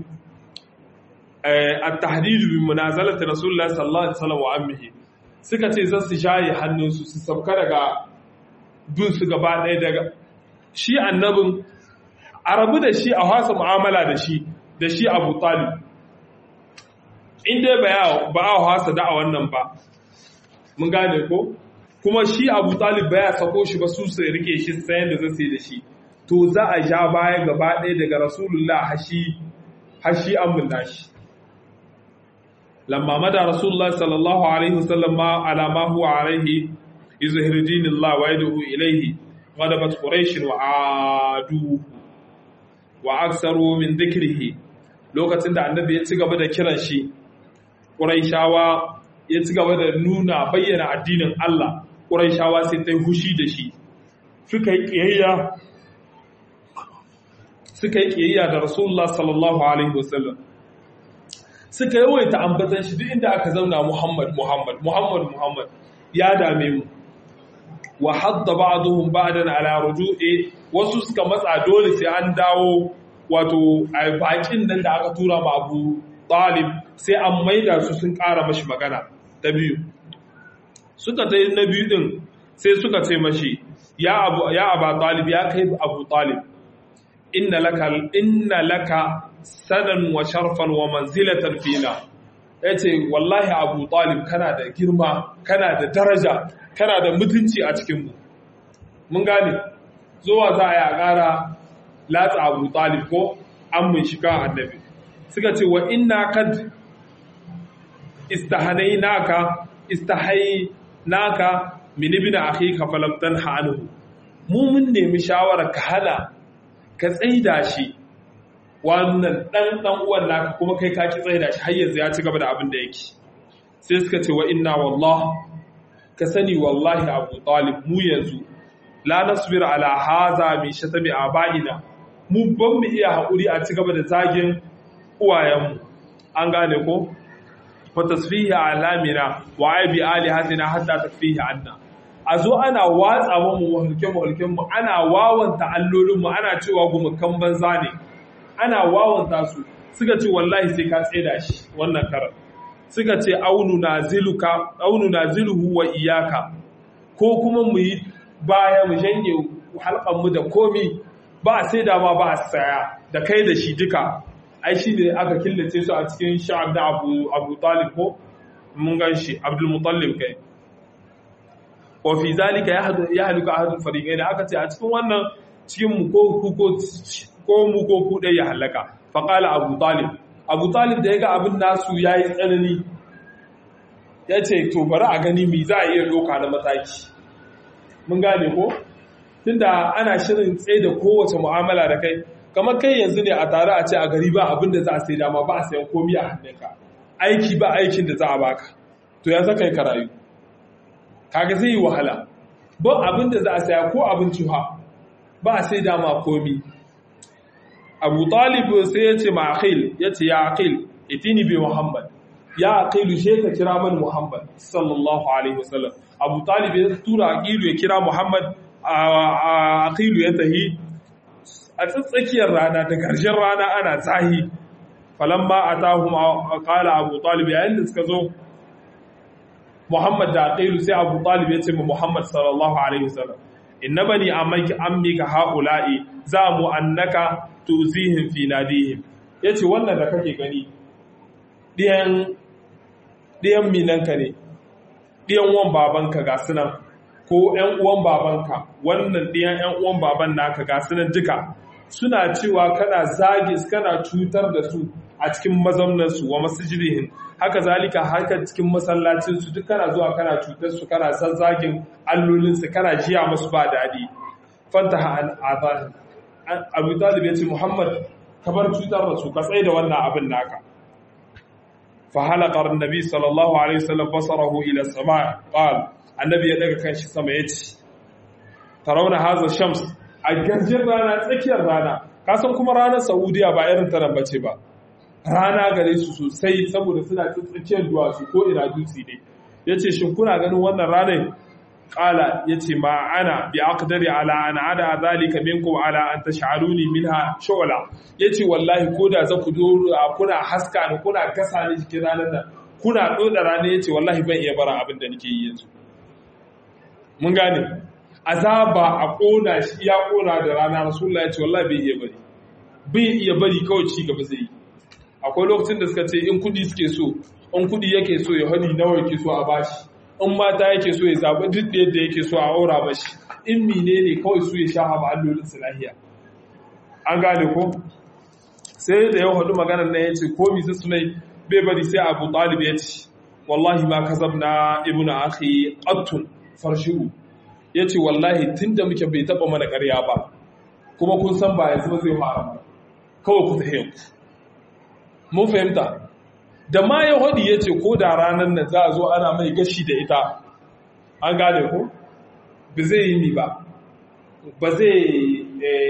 a tahdidu bi munazalata rasulullah sallallahu alaihi wasallam wa ammihi suka ce za su shaye hannunsu su sauka daga bin su gaba ɗaya daga shi annabin a rabu da shi a hasa mu'amala da shi da shi abu talib inda ba a hasa da a wannan ba mun gane ko kuma shi abu talib ba ya sako shi ba su su rike shi sayan da zai da shi to za a ja baya gaba ɗaya daga rasulullah hashi hashi amin nashi lamma mada rasulullah sallallahu alaihi wasallam ma ala ma huwa alaihi izhir dinillah wa yad'u ilayhi غلبت قريش وعادوا واكثروا من ذكره lokacin da annabi ya ci gaba da kiran shi quraishawa ya ci gaba da nuna bayyana addinin Allah quraishawa sai ta hushi da shi suka yi kiyayya suka yi kiyayya da rasulullah sallallahu alaihi wasallam suka yawaita ambatan shi duk inda aka zauna Muhammad Muhammad Muhammad Muhammad ya dame mu wa hadda ba'dhum ba'dan ala ruju'i wasu suka matsa dole sai an dawo wato a bakin nan da aka tura ma Abu Talib sai an maida su sun ƙara mashi magana ta biyu suka ta na biyu din sai suka ce mashi ya Abu ya Abu Talib ya kai Abu Talib inna laka inna laka sanan wa sharfan wa manzilatan fina yace wallahi Abu Talib kana da girma kana da daraja kana da mutunci a cikinmu mun gane zuwa za a yi a ƙara latsa abu talib ko an mun shiga annabi suka ce wa inna kad istahanai naka istahai naka min ibn akhika falam tanha anhu mu mun nemi shawara ka hana ka tsaida shi wannan dan dan uwan naka kuma kai ka ki tsaida shi har yanzu ya ci gaba da abin da yake sai suka ce wa inna wallahi ka sani wallahi abu talib mu yanzu la nasbir ala haza min shatami abaina mu ban mu iya haƙuri a ci gaba da zagin uwayenmu an gane ko fa tasfihi alamina wa aibi alihatina hatta takfihi anna a zo ana watsa mu mulken mulken mu ana wawanta allolin mu ana cewa gumukan banza ne ana wawanta su suka ce wallahi sai ka tseda shi wannan karar suka ce aunu naziluka aunu naziluhu wa iyaka ko kuma mu yi baya mu janye halkan mu da komi ba a sai da ma ba a saya da kai da shi duka ai shi ne aka killace su a cikin sha'ab da abu abu talib ko mun gan shi abdul mutallib kai wa fi zalika ya haluka ahadul fariqain aka ce a cikin wannan cikin mu ko ku ko ko mu ko ku dai ya halaka fa qala abu talib abu talib da yaga abin nasu yayi tsanani yace to bari a gani me za a iya doka na mataki mun gane ko tunda ana shirin tsaye da kowace mu'amala da kai kamar kai yanzu ne a tare a ce a gari ba abin da za a sai dama ba a sayan komi a hannunka aiki ba aikin da za a baka to ya zaka yi karayu kaga zai yi wahala ba abin da za a saya ko abinci ha ba a sai dama komi abu talib sai ya ce ma akhil ya ce ya akhil itini bi muhammad ya aqilu she ka kira man muhammad sallallahu alaihi wasallam abu talib ya tura aqilu ya kira muhammad aqilu ya tahi a tsakiyar rana da ƙarshen rana ana zahi falamma atahum qala abu talib yayin da suka zo muhammad da aqilu sai abu talib ya ce ma muhammad sallallahu alaihi wasallam inna bani ammaki ammika haula'i za mu annaka tuzihim fi nadihim yace wannan da kake gani diyan diyan minanka ne diyan wan babanka ga sunan ko ‘yan uwan babanka wannan ɗiyan ‘yan uwan baban naka ga sunan duka suna cewa kana zage kana cutar da su a cikin mazamnansu wa masjidihim haka zalika haka cikin masallacinsu duk kana zuwa kana cutar su kana zazzagin allolinsu kana jiya musu ba daɗi fantaha an azan abu talib ya ce muhammad ka bar cutar da su ka tsaye da wannan abin naka fa halaqar annabi sallallahu alaihi wasallam basarahu ila sama qala annabi ya daga kanshi sama ya ce tarauna haza shams a garjin rana tsakiyar rana kasan kuma ranar saudiya ba irin ta nan bace ba rana gare su sosai saboda suna tsakiyar duwatsu ko ina dutse ne ya ce shin kuna ganin wannan ranar kala ya ce ma ana bi aqdari ala an ada zalika minkum ala an tash'aluni minha shu'la yace wallahi ko da za ku dora kuna haska ni kuna gasa ni jikin ranar nan kuna doda rana yace wallahi ban iya bara abin da nake yi yanzu mun gane azaba a kona shi ya kona da rana rasulullah ya ce wallahi bai iya bari bai iya bari kawai ci gaba zai yi akwai lokacin da suka ce in kudi suke so in kudi yake so ya hadi nawa yake so a bashi in mata yake so ya zaɓi duk da yadda yake so a aura mashi in mine ne kawai su ya sha haɓa allolin su lahiya an gane ko sai da yau hadu maganar nan ya ce ko misa sunai bai bari sai abu talib ya ce wallahi ma kazabna ibnu akhi qattun farshi'u ya ce wallahi tun da muke bai taba mana ƙarya ba kuma kun san ba yanzu ba zai fara ba kawai ku tafiye ku mun fahimta da ma ya hadi ya ce ko da ranar nan za a zo ana mai gashi da ita an gane ko ba zai yi ni ba ba zai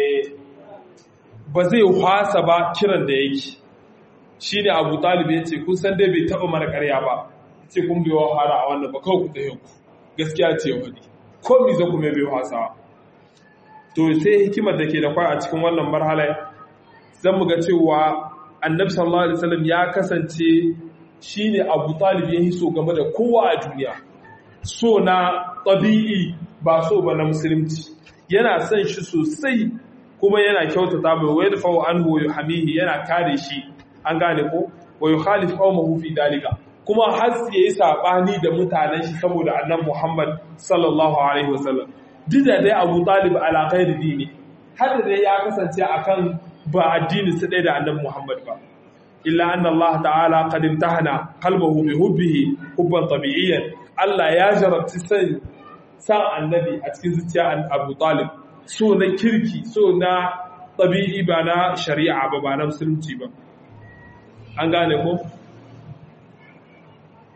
ba zai hwasa ba kiran da yake shi ne abu talib ya ce kun san dai bai taba mana ƙarya ba ce kun bai wa fara a wannan ba kawai ku tafiye ku gaskiya ce wani ko mi za ku mai bai wasa to sai hikimar da ke da kwai a cikin wannan marhala zan mu ga cewa annabi sallallahu alaihi wasallam ya kasance shine Abu Talib ya hiso game da kowa a duniya so na tabi'i ba so ba na musulunci yana son shi sosai kuma yana kyautata mai wayar fa anhu yuhamihi yana kare shi an gane ko wa yukhalif qaumahu fi dalika kuma har ya yi saɓani da mutanen shi saboda annan Muhammad sallallahu Alaihi wasallam. Duk da dai Abu Talib alaƙai da dini, har da dai ya kasance a kan ba addini su ɗaya da annan Muhammad ba. Illa an Allah ta'ala qadim tahana kalbahu bi hubbihi hubban tabi'iyyan Allah ya jarabci san san annabi a cikin zuciya Abu Talib so na kirki so na tabi'i ba na shari'a ba ba na musulunci ba. An gane ko?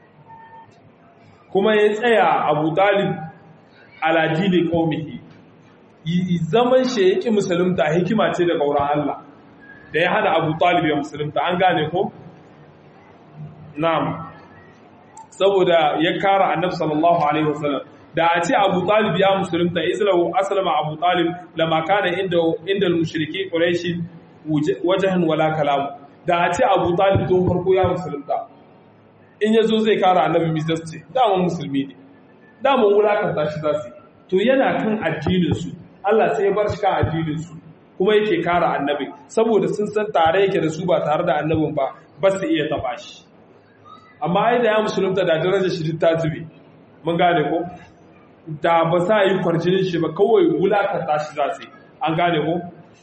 kuma ya tsaya abu dalib aladini kaumihi zaman shi ya ƙi musulunta hikima ce daga wurin Allah da ya hana abu talib ya musulunta an gane ko? na'am saboda ya kara annabi sallallahu alaihi wasallam da a ce abu talib ya musulunta islahu aslama abu talib lama kana inda inda mushriki quraishi wajhan wala kalam da a ce abu talib tun farko ya musulunta in yazo zai kara annabi misasti dama musulmi ne dama wulakanta shi zasu to yana kan addinin su Allah sai ya bar shi kan addinin su kuma yake kara annabi saboda sun san tare yake da su ba tare da annabin ba ba su iya taba shi amma ai da ya musulunta da darajar shi ta zube mun gane ko da ba sa yi kwarjinin shi ba kawai wulakanta shi za su an gane ko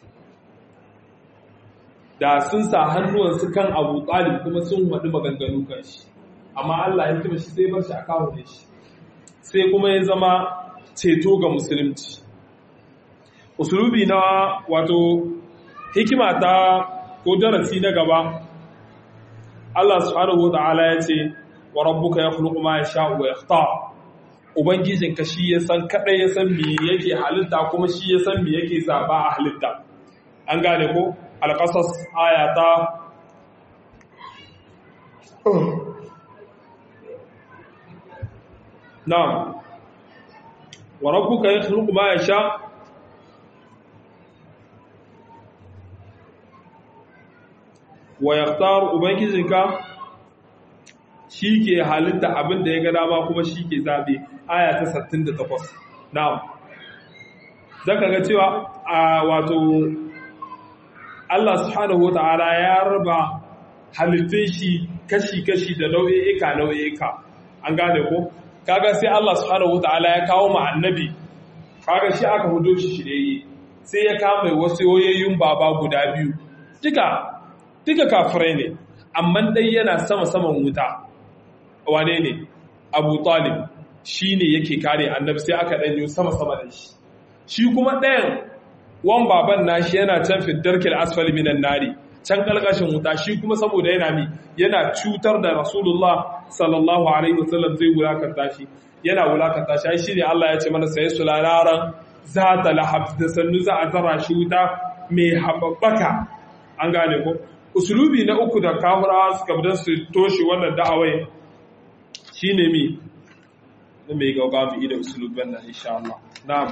da sun sa hannuwansu kan abu talib kuma sun haɗu maganganu kan shi amma Allah ya kima shi sai bar shi a kawo ne shi sai kuma ya zama ceto ga musulunci usulubi na wato hikima ta ko darasi na gaba Allah subhanahu wata'ala ya ce wa rabbuka yakhluqu ma yasha'u wa yakhtar ubangijinka shi ya san kadai ya san me yake halitta kuma shi ya san me yake zaba a halitta an gane ko alqasas ayata na'am wa rabbuka yakhluqu ma yasha'u wa yaktar ubangijinka shi ke halitta abin da ya ga dama kuma shi ke zaɓe aya ta 68 na'am zaka ga cewa a wato Allah subhanahu wata'ala ya raba halittun shi kashi-kashi da nau'i'ika nau'i'ika an gane ko kaga sai Allah subhanahu wata'ala ya kawo ma annabi kaga shi aka hudo shi shirye sai ya kama wasu yoyayyun baba guda biyu duka duka kafirai ne amma dai yana sama-saman wuta wane ne abu talib shi ne yake kare annabi sai aka ɗanyo sama-sama da shi shi kuma ɗayan wan baban nashi yana can fiddarkil asfali minan nari can ƙalƙashin wuta shi kuma saboda yana mi yana cutar da rasulullah sallallahu alaihi wasallam zai wulakanta shi yana wulakanta shi shi ne Allah ya ce mana sai su lararan za ta lahab da sannu za a zara shi wuta mai haɓaɓɓaka an gane ko usulubi na uku da kafirawa suka bidan su toshe wannan da'awai shine mi na mai gauga mu ida usulubin nan insha Allah na'am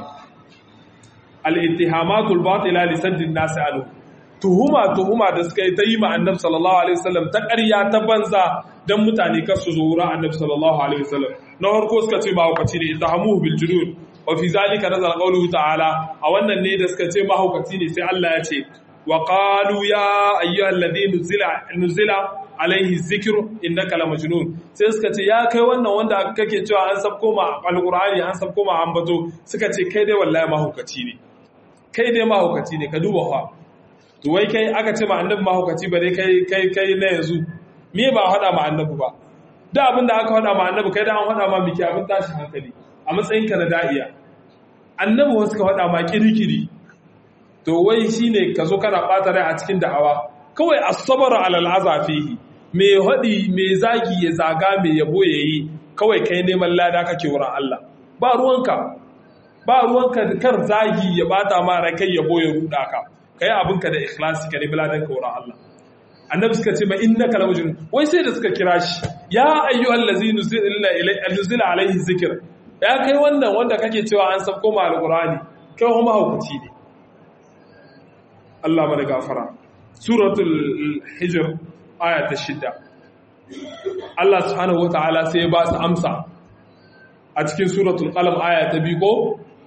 al-ittihamatul batila li saddin nas alu tuhuma tuhuma da suka yi ta yi ma annabi sallallahu alaihi wasallam ta ƙarya ta banza dan mutane kar su zo wurin annabi sallallahu alaihi wasallam na farko suka ce mahaukaci ne ittahamuhu bil junun wa fi zalika nazala qawluhu ta'ala a wannan ne da suka ce mahaukaci ne sai Allah ya ce وقالوا يا ايها الذي نزل نزل alaihi zikr innaka la majnun sai suka ce ya kai wannan wanda kake cewa an sabko ma alqur'ani an sabko ma ambato suka ce kai dai wallahi mahukaci ne kai dai mahukaci ne ka duba fa to wai kai aka ce ma annabi mahukaci ba dai kai kai kai na yanzu me ba hada ma annabi ba da abin da aka hada ma annabi kai da an hada ma miki abin tashi hankali a matsayin ka na da'iya annabi wasu ka hada ma kirikiri to wai shine ka zo kana ɓata rai a cikin da'awa kawai asabar alal azafihi mai haɗi mai zagi ya zaga mai yabo ya yi kawai kai neman lada kake wurin Allah ba ruwanka ba ruwanka kar zagi ya bata ma rai kai yabo ya ruda ka kai abinka da ikhlasi ka nemi ladan ka wurin Allah annabi suka ce ma innaka la majnun wai sai da suka kira shi ya ayyuhal ladzina nuzila alaihi zikr ya kai wannan wanda kake cewa an sabko ma alqur'ani kai kuma hukunci ne Allah mana gafara suratul hijr aya ta shida Allah subhanahu wataala sai ya ba su amsa a cikin suratul qalam aya ta biyu ko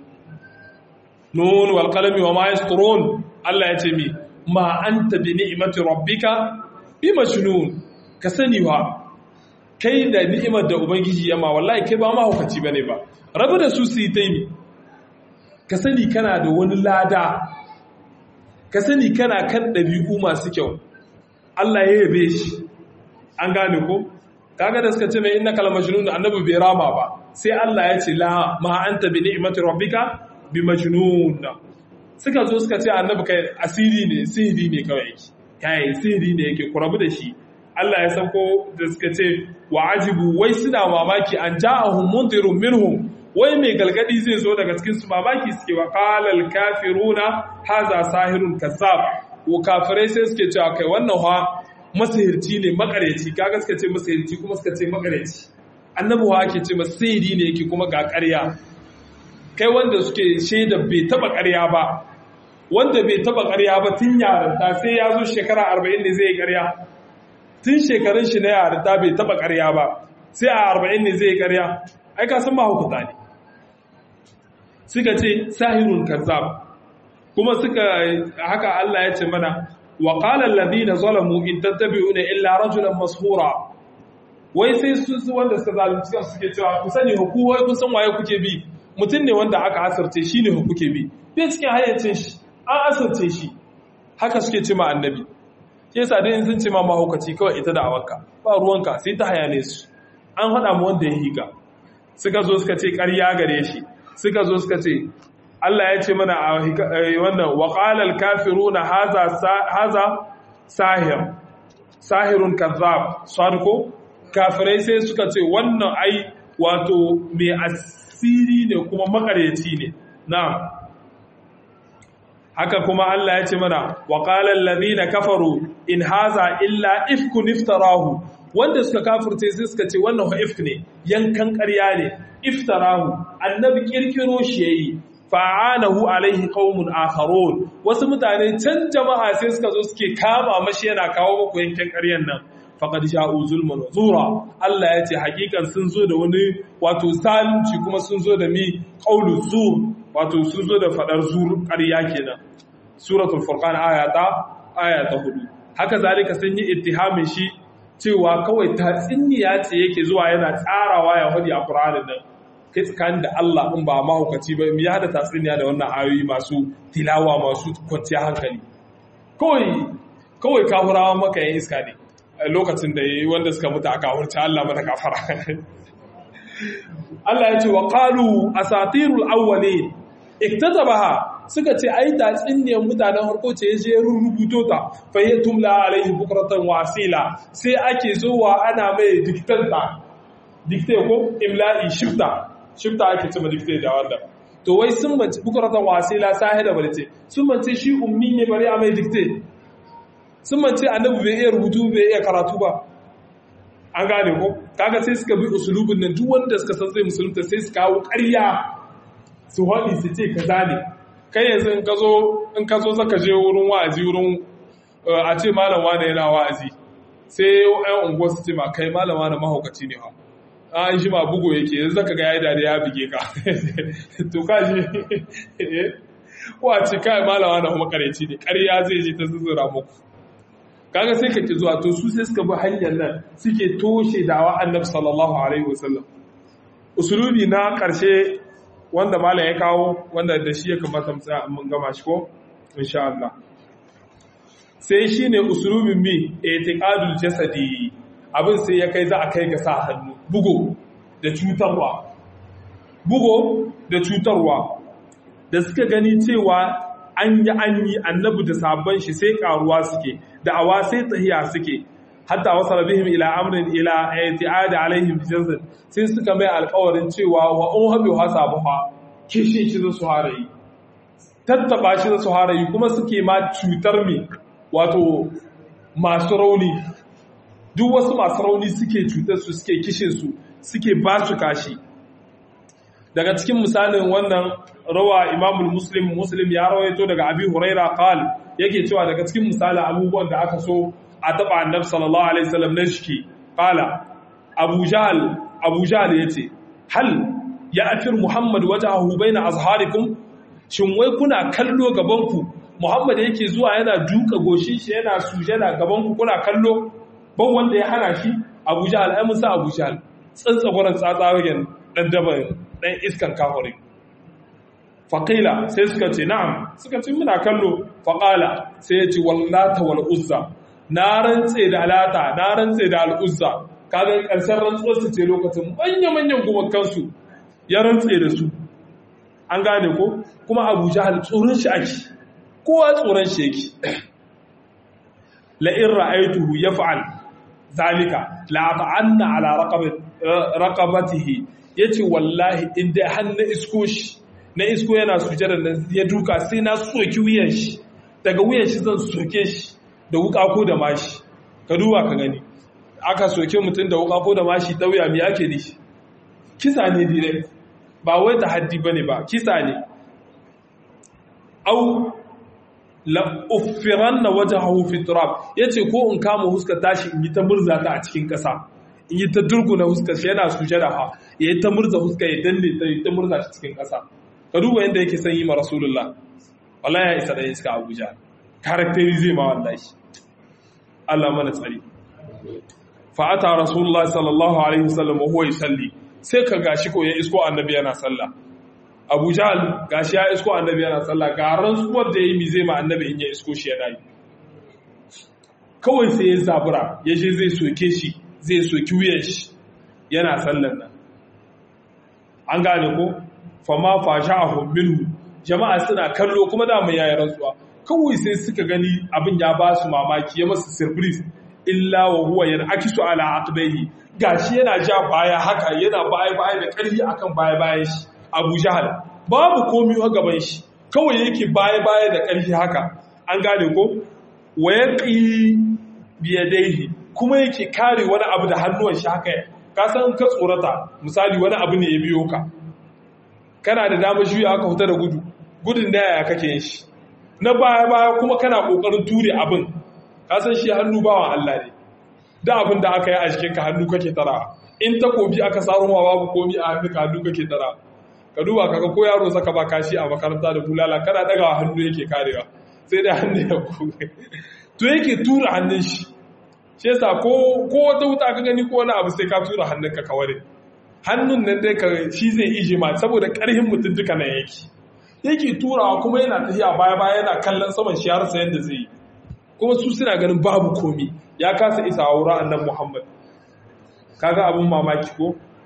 nun wal qalami wa ma yasturun Allah ya ce mi ma anta bi ni'mati rabbika bi majnun ka sani wa kai da ni'imar da ubangiji yama wallahi kai ba ma hukaci bane ba rabu da su su yi taimi ka sani kana da wani lada ka sani kana kan ɗabi'u masu kyau Allah ya yabe shi an gane ko kaga da suka ce mai inna kal majnun annabi bai rama ba sai Allah ya ce la ma anta bi ni'mati rabbika bi majnun suka zo suka ce annabi kai asiri ne sihiri ne kawai yake kai sihiri ne yake kurabu da shi Allah ya sauko da suka ce wa ajibu wai suna mamaki an ja'ahum mundirun minhum wai mai galgadi zai zo daga cikin su mamaki suke wa qalal kafiruna haza sahirun kazzab ko kafirai sai suke cewa kai wannan ha masihirci ne makareci kaga suka ce masihirci kuma suka ce makareci annabi wa ake ce masihiri ne yake kuma ga ƙarya kai wanda suke shaida bai taba ƙarya ba wanda bai taba ƙarya ba tun yarinta sai ya zo shekara arba'in ne zai yi ƙarya tun shekarun shi na yarinta bai taba ƙarya ba sai a arba'in ne zai yi ƙarya ai ka san mahaukata ne suka ce sahirun kazzab kuma suka haka Allah ya ce mana wa qala alladhina zalamu in tattabi'una illa rajulan mashura wai sai su wanda suka zalunci kansu suke cewa ku sani hukuwai kun san waye kuke bi mutum ne wanda aka asarce shi ne kuke bi bai cikin hayyacin shi an asarce shi haka suke ce ma annabi ke sa dai sun ce ma mahaukaci kawai ita da awanka ba ruwanka sai ta hayane su an haɗa mu wanda ya higa suka zo suka ce ƙarya gare shi suka zo suka ce Allah ya ce mana a wannan waƙalar kafiru na haza sahir sahirun kazzab sadko kafirai sai suka ce wannan ai wato mai asiri ne kuma makareci ne na haka kuma Allah ya ce mana waƙalar ladina kafaru in haza illa ifkun iftarahu wanda suka kafirce sai suka ce wannan wa ifk ne yankan ƙarya ne iftarahu annabi kirkiro shi yayi fa'anahu alaihi qaumun akharun wasu mutane can jama'a sai suka zo suke kama mashi yana kawo muku yankan ƙaryan nan faqad sha'u zulman wa zura Allah ya ce hakikan sun zo da wani wato zalunci kuma sun zo da mi qaulu zur wato sun zo da fadar zur ƙarya kenan suratul furqan ayata ayata hudu haka zalika sun yi ittihamin shi cewa kawai tatsiniya ce yake zuwa yana tsarawa ya hudi a Qur'anin nan kai tsakanin da Allah in ba mahaukaci ba ya da tatsiniya da wannan ayoyi masu tilawa masu kwanciya hankali kawai kawai kafurawa maka yin iska ne lokacin da yi wanda suka mutu aka hurci Allah mata kafara Allah ya ce wa qalu asatirul awwalin iktatabaha suka ce ai tatsiniyar mutanen harko ce ya je rubuto ta fayyatum la alaihi bukratan wa asila sai ake zuwa ana mai diktanta dikte ko imla'i shifta shifta ake cewa dikte da wanda to wai sun mace bukratan wa asila sahida barce sun mace shi ummi ne bari a mai dikte sun mace annabi bai iya rubutu bai iya karatu ba an gane ko kaga sai suka bi usulubin nan duk wanda suka san zai musulunta sai su kawo ƙarya su haɗi su ce kaza ne kai yanzu in ka zo in ka zo zaka je wurin wa'azi wurin a ce malam wane yana wa'azi sai ƴan unguwa su ce ma kai malam wane mahaukaci ne ha an shi ma bugo yake yanzu zaka ga yayi dare ya bige ka to ka ji ko a ce kai malam wane kuma kareci ne ƙarya zai je ta zuzzura muku kaga sai kake zuwa to su sai suka bi hanyar nan suke toshe dawa annabi sallallahu alaihi wasallam usulubi na karshe wanda malam ya kawo wanda da shi ya kamata mun gama shi ko insha Allah sai shine usulubin mi itiqadul jasadi abin sai ya kai za a kai ga sa hannu bugo da cutarwa bugo da cutarwa da suka gani cewa an yi an yi annabi da sabon shi sai karuwa suke da awa sai tahiya suke hatta wasala bihim ila amrin ila i'tiad alaihim jazan sai suka mai alƙawarin cewa wa un habi hasabuha kishi shi su harayi tattaba shi su harayi kuma suke ma cutar mi wato masu rauni duk wasu masu rauni suke cutar su suke kishin su suke ba su kashi daga cikin misalin wannan rawa imamul muslim muslim ya rawaito daga abi huraira qal yake cewa daga cikin misalin abubuwan da aka so a taba annabi sallallahu alaihi wasallam na shiki qala abu jahl abu jahl yace hal ya afir muhammad wajahu baina azharikum shin wai kuna kallo gaban ku muhammad yake zuwa yana duka goshin shi yana sujada gaban ku kuna kallo ban wanda ya hana shi abu jahl ai musa abu jahl tsantsagoran tsatsawagen dan daban dan iskan kafirin faƙila sai suka ce na'am suka ce muna kallo faƙala sai ya ce wallata wal uzza na rantse da alata na rantse da al'uzza kaga ƙarshen rantsuwar su ce lokacin manya-manyan gumakansu ya rantse da su an gane ko kuma abu jahal tsoron shi ake kowa tsoron shi yake la'in ra'aituhu ya fa'al zalika la'afa'anna ala raqabatihi ya ce wallahi inda har na isko shi na isko yana sujada nan ya duka sai na soki wuyan shi daga wuyan shi zan soke shi da wuka ko da mashi ka duba ka gani aka soke mutum da wuka ko da mashi ta wuya me ake nishi kisa ne direct ba wai ta haddi bane ba kisa ne au la uffiranna wajhahu fi turab yace ko in kama huskar tashi in yi ta murza ta a cikin kasa in yi ta durguna huskar shi yana sujada ha ya yi ta murza huskar ya danne ta yi ta murza shi cikin kasa ka duba yadda yake son yi ma rasulullah wallahi ya isa da iska abuja karakteri zai ma wallahi Allah mana tsari fa ata rasulullah sallallahu alaihi wasallam wa huwa yusalli sai ka gashi ko ya isko annabi yana sallah Abu Jahl gashi ya isko annabi yana sallah ga rantsuwar da yayi mi zai ma annabi in ya isko shi yana yi kawai sai ya zabura ya je zai soke shi zai soki wuyan shi yana sallan nan an gane ko fama fasha'ahum minhu jama'a suna kallo kuma da mai yayin rantsuwa kawai sai suka gani abin ya ba su mamaki ya masa surprise illa wa huwa yan'akisu ala aqbayhi gashi yana ja baya haka yana baya baya da ƙarfi akan baya bayan shi Abu Jahal babu komai a gaban shi kawai yake baya baya da ƙarfi haka an gane ko wayaqi biyadaihi kuma yake kare wani abu da hannuwan shi haka ka san ka tsorata misali wani abu ne ya biyo ka kana da damar juya aka huta da gudu gudun da yaya kake yin shi na baya baya kuma kana kokarin ture abin ka san shi hannu bawan Allah ne da abin da aka yi a jikin ka hannu kake tara in takobi aka saro ma babu komi a hannu ka hannu kake tara ka duba kaga ko yaro saka ba kashi a makaranta da bulala kana daga hannu yake karewa sai da hannu ya kuge to yake tura hannun shi shi yasa ko ko wata wuta ka gani ko wani abu sai ka tura hannunka ka ware hannun nan dai ka shi zai ije ma saboda karhin mutum duka nan yake yake turawa kuma yana tafiya baya baya yana kallon saman shi har sayan da zai yi kuma su suna ganin babu komi ya kasa isa a wurin annan muhammad kaga abin mamaki ko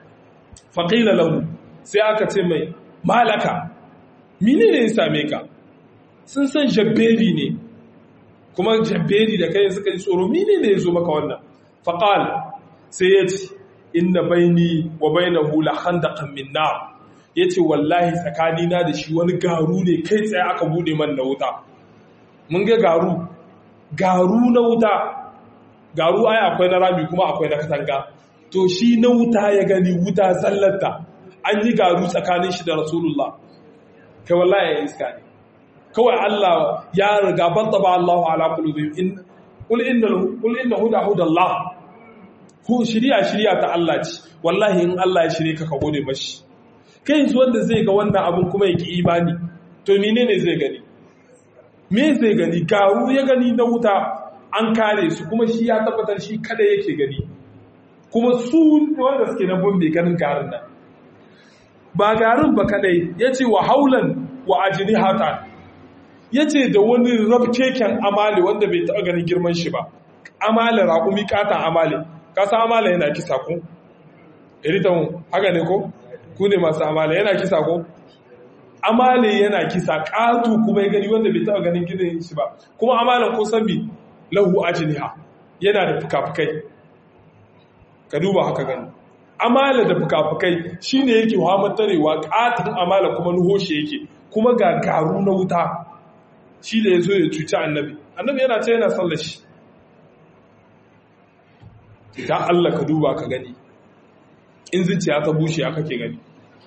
faƙila lahu sai aka ce mai malaka mine ne ya same ka sun san jabberi ne kuma jabberi da kai suka yi tsoro mine ne ya zo maka wannan faƙal sai ya ce inna baini wa bainahu la khandaqan min nar yace wallahi tsakanina da shi wani garu ne kai tsaye aka bude man na wuta mun ga garu garu na wuta garu ai akwai na rami kuma akwai na katanga to shi na wuta ya gani wuta zallata an yi garu tsakanin shi da rasulullah kai wallahi ya iska ne kawai Allah ya riga ban taba Allahu ala qulubihim in qul inna qul inna huda hudallah ko shirya shirya ta Allah ce wallahi in Allah ya shirye ka ka gode mashi kai yanzu wanda zai ga wannan abin kuma yake imani to menene zai gani me zai gani garu ya gani na wuta an kare su kuma shi ya tabbatar shi kada yake gani kuma su wanda suke na bombe ganin garin nan ba garin ba kadai yace wa haulan wa ajnihata yace da wani rabkeken amale wanda bai taɓa ganin girman shi ba amale raƙumi katan amale kasa amala yana kisa ko iritan haka ne ko ku ne masu amala yana kisa ko amale yana kisa ƙatu kuma ya gani wanda bai taɓa ganin gidan shi ba kuma amalan ko san bi lahu ajniha yana da fukafukai ka duba haka gani amala da fukafukai shine yake tarewa ƙatan amala kuma nuhoshe yake kuma ga garu na wuta shi da ya zo ya cuci annabi annabi yana ce yana sallar shi idan Allah ka duba ka gani in zuciya ta bushe aka ke gani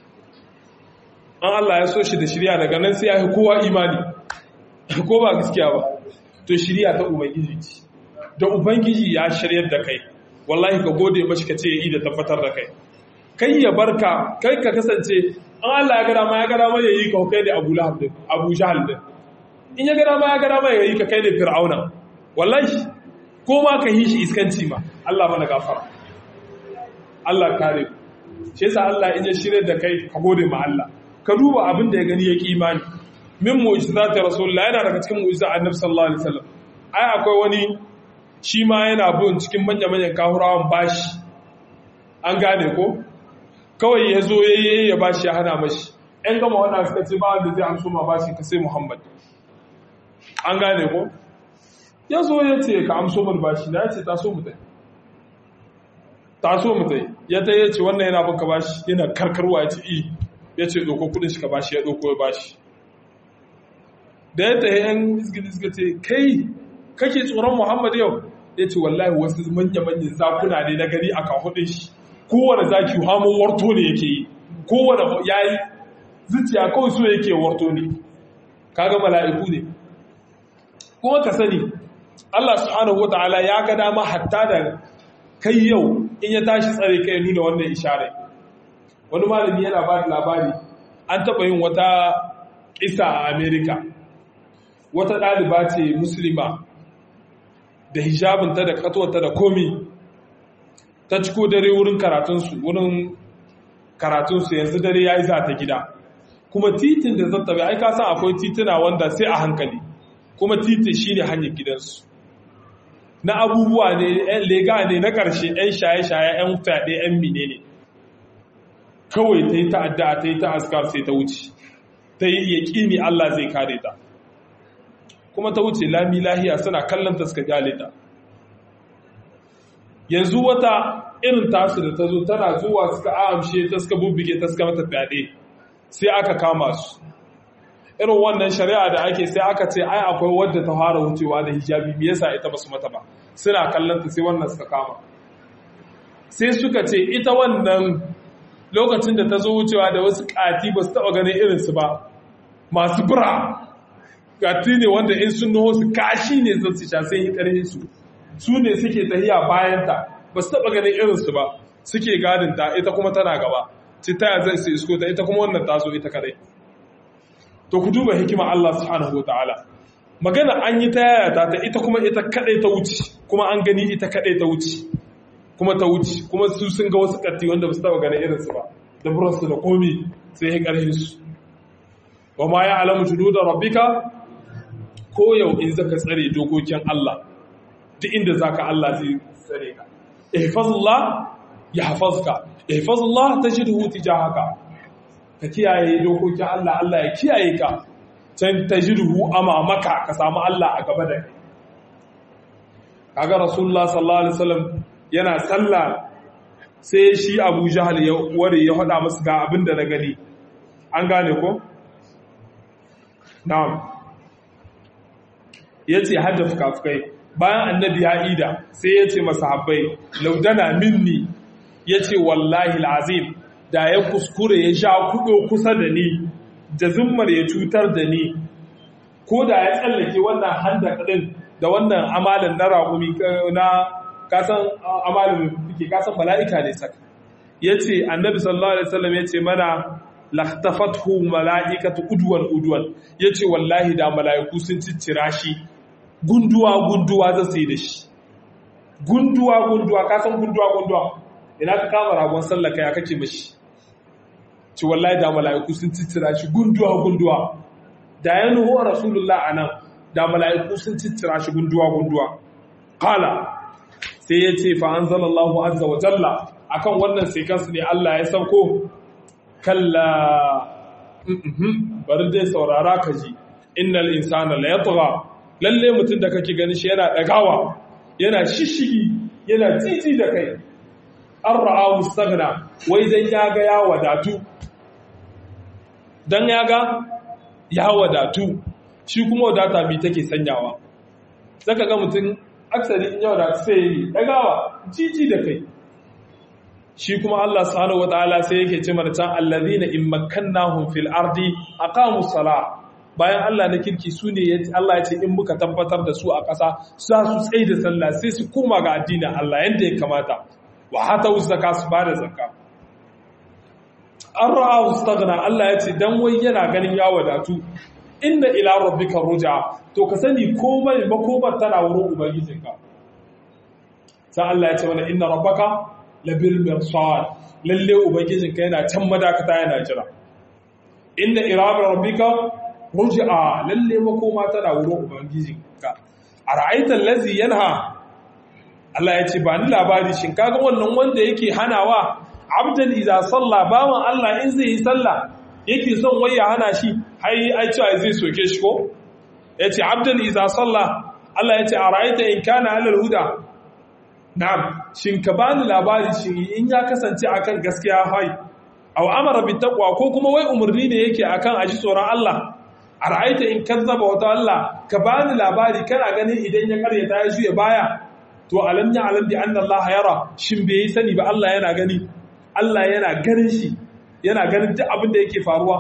an Allah ya so shi da shirya daga nan sai ya yi kowa imani ko ba gaskiya ba to shirya ta ubangiji ce da ubangiji ya shiryar da kai wallahi ka gode mashi ka ce ya yi da tabbatar da kai kai ya barka kai ka kasance an Allah ya gada ma ya gada ma ya yi ka kai da Abu Lahab din Abu Jahal din in ya gada ma ya gada ma ya yi ka kai da Fir'auna wallahi ko ma ka yi shi iskanci ma Allah mana gafara Allah kare shi yasa Allah in ya shirye da kai ka gode ma Allah ka duba abin da ya gani ya imani min mu'jizati rasulullah yana daga cikin mu'jiza annabi sallallahu alaihi wasallam ai akwai wani shi ma yana bin cikin manya-manyan kahurawan bashi an gane ko kawai ya zo ya yi ya bashi ya hana mashi ‘yan gama wannan suka ce ba wanda zai amso ma bashi ka sai muhammad an gane ko ya zo ya ce ka amso mar bashi na ya ce ta so mutai taso mutai ya ta yace wannan yana baka bashi yana karkarwa ya ce i ya ce ɗauko kudin shi ka bashi ya ɗauko ya bashi da ya tahi yan izgidi suka ce kai kake tsoron muhammad yau ya ce wallahi wasu manya-manyan zakuna ne na gani a kahudin shi kowane zaki hamun warto ne yake yi kowane ya yi zuciya kawai so yake warto ne kaga mala'iku ne kuma ka sani Allah subhanahu wata'ala ya ga dama hatta da kai yau in ya tashi tsare kai nuna wannan ishare wani malami yana ba da labari an taɓa yin wata isa a amerika wata ɗaliba ce musulma da hijabinta da katuwarta da komi ta ciko dare wurin karatunsu wurin karatunsu yanzu dare ya yi za ta gida kuma titin da zata bai aika san akwai tituna wanda sai a hankali kuma titin shine hanyar gidansu na abubuwa ne yan lega ne na ƙarshe yan shaye-shaye yan fyaɗe yan mine ne kawai ta yi ta'adda ta yi ta askar sai ta wuce ta yi yaƙini Allah zai kare ta kuma ta wuce lami lahiya suna kallon ta suka gyale ta yanzu wata irin tasu da ta zo tana zuwa suka amshe ta suka bubbuge ta suka mata fyaɗe sai aka kama su irin wannan shari'a da ake sai aka ce ai akwai wadda ta fara wucewa da hijabi me yasa ita basu mata ba suna kallon ta sai wannan suka kama sai suka ce ita wannan lokacin da ta zo wucewa da wasu kati ba su taɓa ganin irinsu ba masu bura gati ne wanda in sun nuho su kashi ne zan su sha sai ƙarfin su su ne suke tahiya bayanta ba su taɓa ganin irinsu ba suke gadin ta ita kuma tana gaba ci ta zai su isko ta ita kuma wannan taso ita kadai to ku duba hikima Allah subhanahu wa ta'ala magana an yi ta yaya ta ita kuma ita kadai ta wuce kuma an gani ita kadai ta wuce kuma ta wuce kuma su sun ga wasu katti wanda ba su taɓa ganin irinsu ba da buransu da komi sai ya ƙarfin su wa ma ya alamu tudu da rabbika ko yau in zaka tsare dokokin Allah duk inda zaka Allah zai tsare ka ihfazullah yahfazka ihfazullah tajidhu tijahaka ka kiyaye dokokin Allah Allah ya kiyaye ka can tajidhu amamaka ka samu Allah a gaba da kai kaga rasulullah sallallahu alaihi wasallam yana sallah sai shi Abu Jahal ya ware ya hada masa ga abin da na gani an gane ko na'am ya ce hada fukafukai bayan annabi ya ida sai ya ce masahabbai laudana minni ya ce wallahi azim da ya kuskure ya sha kudo kusa da ni da zummar ya cutar da ni ko da ya tsallake wannan handa kadin da wannan amalin na raƙumi na kasan amalin ke kasan mala'ika ne saka ya ce annabi sallallahu alaihi wasallam ya ce mana laktafathu mala'ikatu udwan udwan yace wallahi da mala'iku sun ciccira shi gunduwa gunduwa za su yi da shi gunduwa gunduwa ka san gunduwa gunduwa ina ka kama ragon sallah kai kake mashi ci wallahi da mala'iku sun ciccira shi gunduwa gunduwa da ya nuhu rasulullah anan da mala'iku sun ciccira shi gunduwa gunduwa qala sai yace fa anzalallahu azza wa jalla akan wannan sai kansu ne Allah ya sauko kalla bari dai saurara ka ji innal insana la yatgha lalle mutum da kake gani shi yana dagawa yana shishigi yana titi da kai an ra'a mustaghna wai dan ya ga ya wadatu dan ya ga ya wadatu shi kuma wadata bi take sanyawa saka ga mutum aksari in ya wadatu sai yi dagawa titi da kai shi kuma Allah subhanahu wataala sai yake ce mana can allazina in makkannahum fil ardi aqamu sala bayan Allah na kirki su ne Allah ya ce in muka tabbatar da su a ƙasa za su tsaye da sallah sai su koma ga addinin Allah yanda ya kamata wa hata zakka su bada zakka an ra'a ustaghna Allah ya ce dan wai yana ganin ya wadatu inna ila rabbika ruja to ka sani komai makomar tana wurin ubangijinka sai Allah ya ce mana inna rabbaka labil mirsad lalle ubangijinka yana can madakata yana jira inda irabar rabbika ruj'a lalle makoma tana wurin ubangijinka ara'aita allazi yanha Allah ya ce ba ni labari shin kaga wannan wanda yake hanawa abdan idza salla bawan Allah in zai yi sallah yake son wai ya hana shi hai ai cewa zai soke shi ko yace abdan idza salla Allah yace ara'aita in kana alal huda na'am shin ka bani labari shin in ya kasance akan gaskiya hai aw amara bit taqwa ko kuma wai umarni ne yake akan aji tsoron Allah ara'aita in kazzaba wata Allah ka bani labari kana ganin idan ya karyata ya juya baya to alam ya alam bi anna Allah yara shin bai sani ba Allah yana gani Allah yana ganin shi yana ganin duk abin da yake faruwa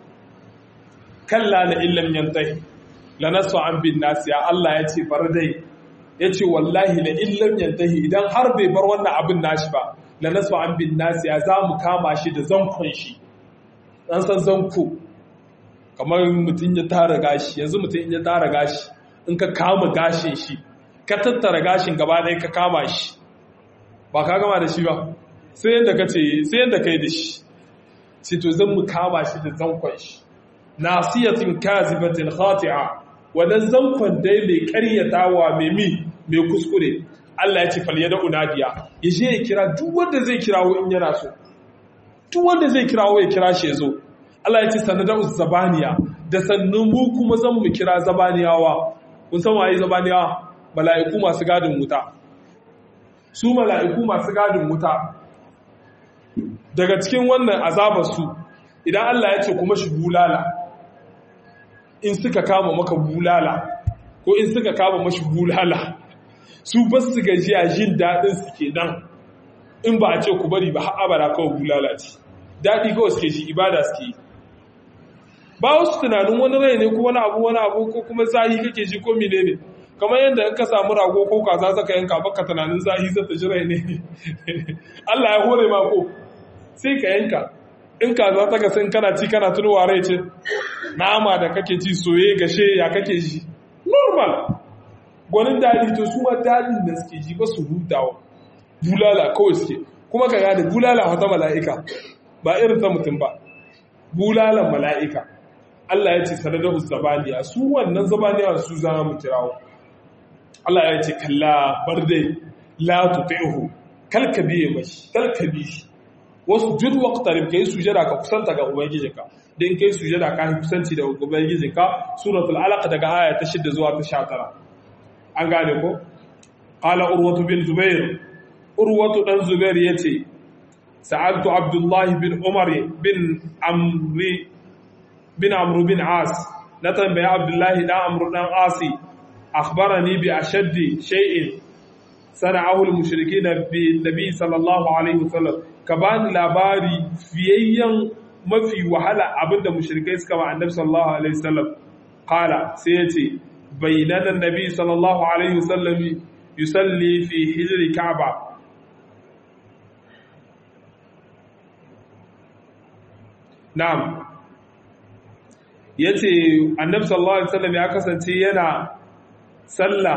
kalla la illam yantahi lanasu an bin nas ya Allah ya ce bar dai ya ce wallahi la illam yantahi idan har bai bar wannan abin nashi ba lanasu an bin nas ya za mu kama shi da zankon shi dan san zanko kamar mutum ya tara gashi yanzu mutum ya tara gashi in ka kama gashin shi ka tattara gashin gaba ɗaya ka kama shi ba ka gama da shi ba sai yadda ka ce sai yadda ka yi da shi sai to zan mu kama shi da zankon shi nasiyatin kazibatin khati'a wannan zankon dai mai karyatawa mai mi mai kuskure Allah ya ce fal yada unadiya ya je ya kira duk wanda zai kirawo in yana so duk wanda zai kirawo ya kira shi ya zo Allah ya ce sanada zabaniya da sannan mu kuma zan mu kira zabaniyawa kun san waye zabaniyawa mala'iku masu gadin wuta su mala'iku masu gadin wuta daga cikin wannan azabar su idan Allah ya ce kuma shi bulala in suka kama maka bulala ko in suka kama mashi bulala su ba su gajiya jin daɗin su ke nan in ba a ce ku bari ba har abara kawai bulala ce daɗi kawai suke shi ibada suke yi ba wasu tunanin wani rai ne ko wani abu wani abu ko kuma zahi kake ji ko mine ne kamar yadda in ka samu rago ko kaza zaka yanka baka tunanin zahi zai ta ji rai ne Allah ya hore ma ko sai ka yanka in kaza ta gasin kana ci kana tunowa rai ce nama da kake ci soye gashe ya kake ji normal gwanin daɗi to su ma daɗin da suke ji ba su hutawa bulala kawai suke kuma ka gane bulala wata mala'ika ba irin ta mutum ba bulalan mala'ika Allah ya ce sanadahu zabaniya su wannan zabaniya su za mu kirawo Allah ya ce kalla bar dai la tuti'hu kalka biye mashi kalka bi shi wasu jud waqtarib kai sujada ka kusanta ga ubangijinka dan kai sujada ka kusanci da ubangijinka suratul alaq daga aya ta 6 zuwa ta 19 an gane ko qala urwatu bin zubair urwatu dan zubair yace sa'altu abdullah bin umar bin amri bin amru bin as na tambaya abdullah dan amru dan asi akhbarani bi ashaddi shay'in sana'ahu al-mushrikeena bi nabi sallallahu alaihi wasallam ka bani labari fiyayyen mafi wahala abinda mushrikai suka ba annabi sallallahu alaihi wasallam qala sai yace bainana annabi sallallahu alaihi wasallam yusalli fi hijri ka'ba na'am yace annabi sallallahu alaihi wasallam ya kasance yana sallah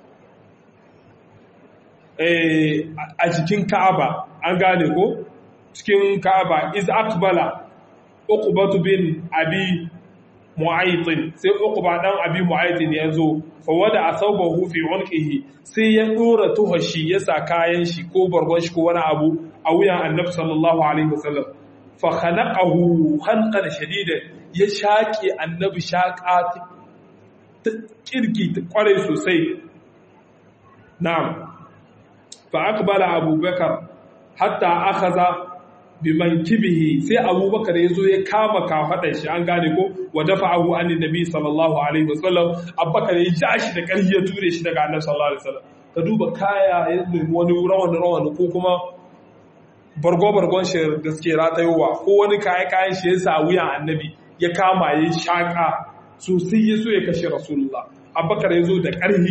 a cikin ka'aba an gane ko cikin ka'aba iz akbala uqbatu bin abi mu'aytin sai uqba dan abi mu'aytin ya zo fa wada asabahu fi unqihi sai ya dora tuhashi ya sa kayan shi ko bargon shi ko wani abu a wuyan annabi sallallahu alaihi wasallam fa khanaqahu khanqan shadida ya shaki annabi shaqa ta kirki ta kware sosai na'am fa aqbala abubakar hatta akhadha biman kibihi sai abubakar ya zo ya kama kafaɗar shi an gane ko wa dafa'ahu an nabi sallallahu alaihi wasallam abubakar ya ja shi da ƙarfi ya ture shi daga annabi sallallahu alaihi wasallam ka duba kaya ya nemi wani rawan rawan ko kuma bargo bargon shi da suke ratayowa ko wani kaya kayan shi ya sa wuyan annabi ya kama ya shaka sosai ya so ya kashe rasulullah abubakar ya zo da ƙarfi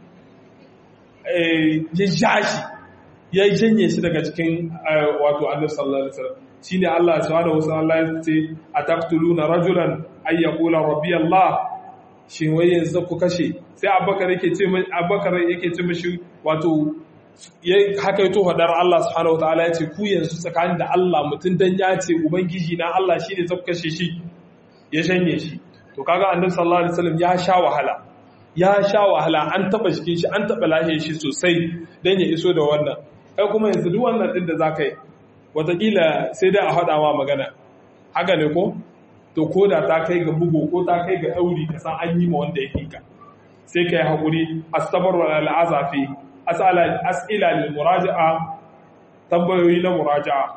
ya ja shi ya janye shi daga cikin wato annabi sallallahu alaihi wasallam shine Allah subhanahu wataala ya ce ataqtuluna rajulan ay yaqula rabbi Allah shin wai yanzu ku kashe sai Abubakar yake ce mai Abubakar yake ce mishi wato ya haka yato hadar Allah subhanahu wataala ya ce ku yanzu tsakanin da Allah mutun dan ya ce ubangiji na Allah shine zai kashe shi ya janye shi to kaga annabi sallallahu alaihi wasallam ya sha wahala ya sha wahala an taba jikin shi an taba lahiyar shi sosai dan ya iso da wannan kai kuma yanzu duk wannan din da za ka yi watakila sai dai a haɗa ma magana haka ne ko to ko da ta kai ga bugu ko ta kai ga ɗauri ka san an yi ma wanda ya ka sai ka yi haƙuri asabar wa al'azafi as'ila lil muraja'a tambayoyi na muraja'a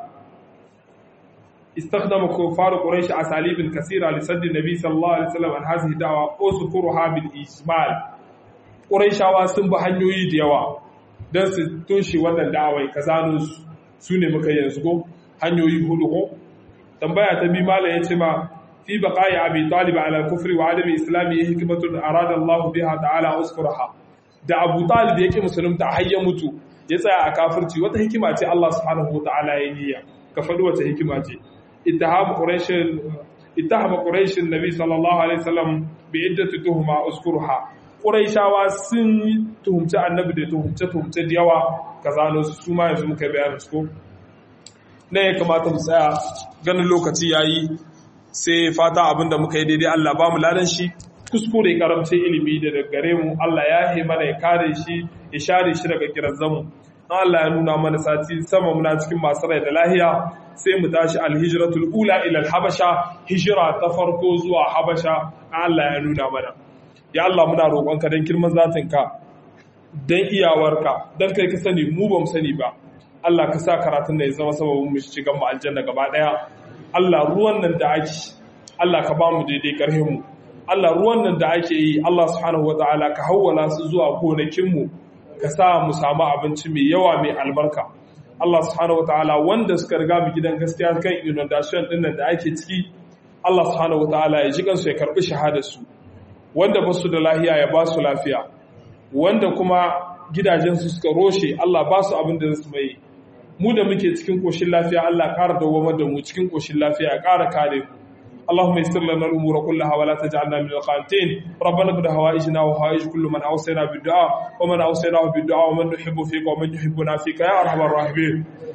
استخدم كفار قريش اساليب كثيره لسد النبي صلى الله عليه وسلم عن هذه الدعوه اذكرها بالاجمال قريشاwa sun bi hanyoyi da yawa don su toshe wannan da'awai kazano su ne muka yanzu go hanyoyi hudu ko tambaya ta bi malam yace ma fi baqa'i abi talib ala al-kufri wa adami islami hikmatun arada Allah biha ta'ala uskurha da Abu Talib yake musulunta har ya mutu ya tsaya a kafirci wata hikima ce Allah subhanahu wa ta'ala ya niyya ka faɗi wata hikima ce اتهام قريش اتهم قريش النبي صلى الله عليه وسلم بعدة تهمة أذكرها قريشاwa sun tuhumci annabi da tuhumce tuhumce da yawa kazano su su ma yanzu muka bayanin su ko ne ya kamata mu tsaya ganin lokaci yayi sai fata abinda muka yi daidai Allah ba mu ladan shi kuskure karamce ilimi da daga gare mu Allah ya yi mana ya kare shi ya share shi daga kirazzamu Allah ya nuna mana sati sama muna cikin masu rai da lahiya sai mu tashi alhijratul ula ila habasha hijira ta farko zuwa habasha Allah ya nuna mana ya Allah muna roƙonka dan kirman zatinka dan iyawarka dan kai ka sani mu ba mu sani ba Allah ka sa karatun da ya zama sababin mu shiga mu aljanna gaba daya Allah ruwan nan da ake Allah ka ba mu daidai karhin mu Allah ruwan nan da ake yi Allah subhanahu wataala ka hawwala su zuwa gonakin mu ka sa mu samu abinci mai yawa mai albarka Allah subhanahu wataala wanda suka riga mu gidan gaskiya kan inundation din nan da ake ciki Allah subhanahu wataala ya ji kansu ya karbi shahada su wanda ba su da lafiya ya ba su lafiya wanda kuma gidajen su suka roshe Allah ba su abin da su mai mu da muke cikin koshin lafiya Allah ƙara dawamar da mu cikin koshin lafiya ya ƙara kare mu اللهم يسر لنا الامور كلها ولا تجعلنا من القانتين ربنا قد هوائجنا وهوائج كل من اوصينا بالدعاء ومن اوصيناه بالدعاء ومن نحب فيك ومن يحبنا فيك يا ارحم الراحمين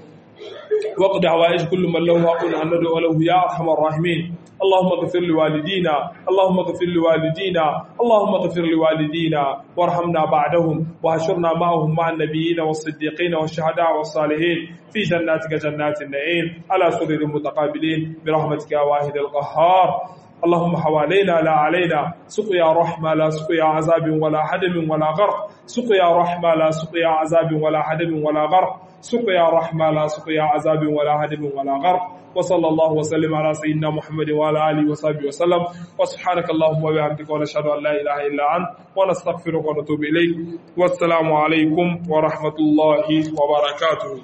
وقد هوائج كل من له حق ان ندعو له يا ارحم الراحمين اللهم اغفر لوالدينا اللهم اغفر لوالدينا اللهم اغفر لوالدينا وارحمنا بعدهم واحشرنا معهم مع النبيين والصديقين والشهداء والصالحين في جناتك جنات النعيم على سرر متقابلين برحمتك يا واحد القهار اللهم حوالينا لا علينا سقيا رحمة لا سقيا عذاب ولا حدم ولا غرق سقيا رحمة لا سقيا عذاب ولا حدم ولا غرق سقيا رحمة لا سقيا عذاب ولا هدم ولا غرق وصلى الله وسلم على سيدنا محمد وعلى آله وصحبه وسلم وسبحانك اللهم وبحمدك ونشهد أن لا إله إلا أنت ونستغفرك ونتوب إليك والسلام عليكم ورحمة الله وبركاته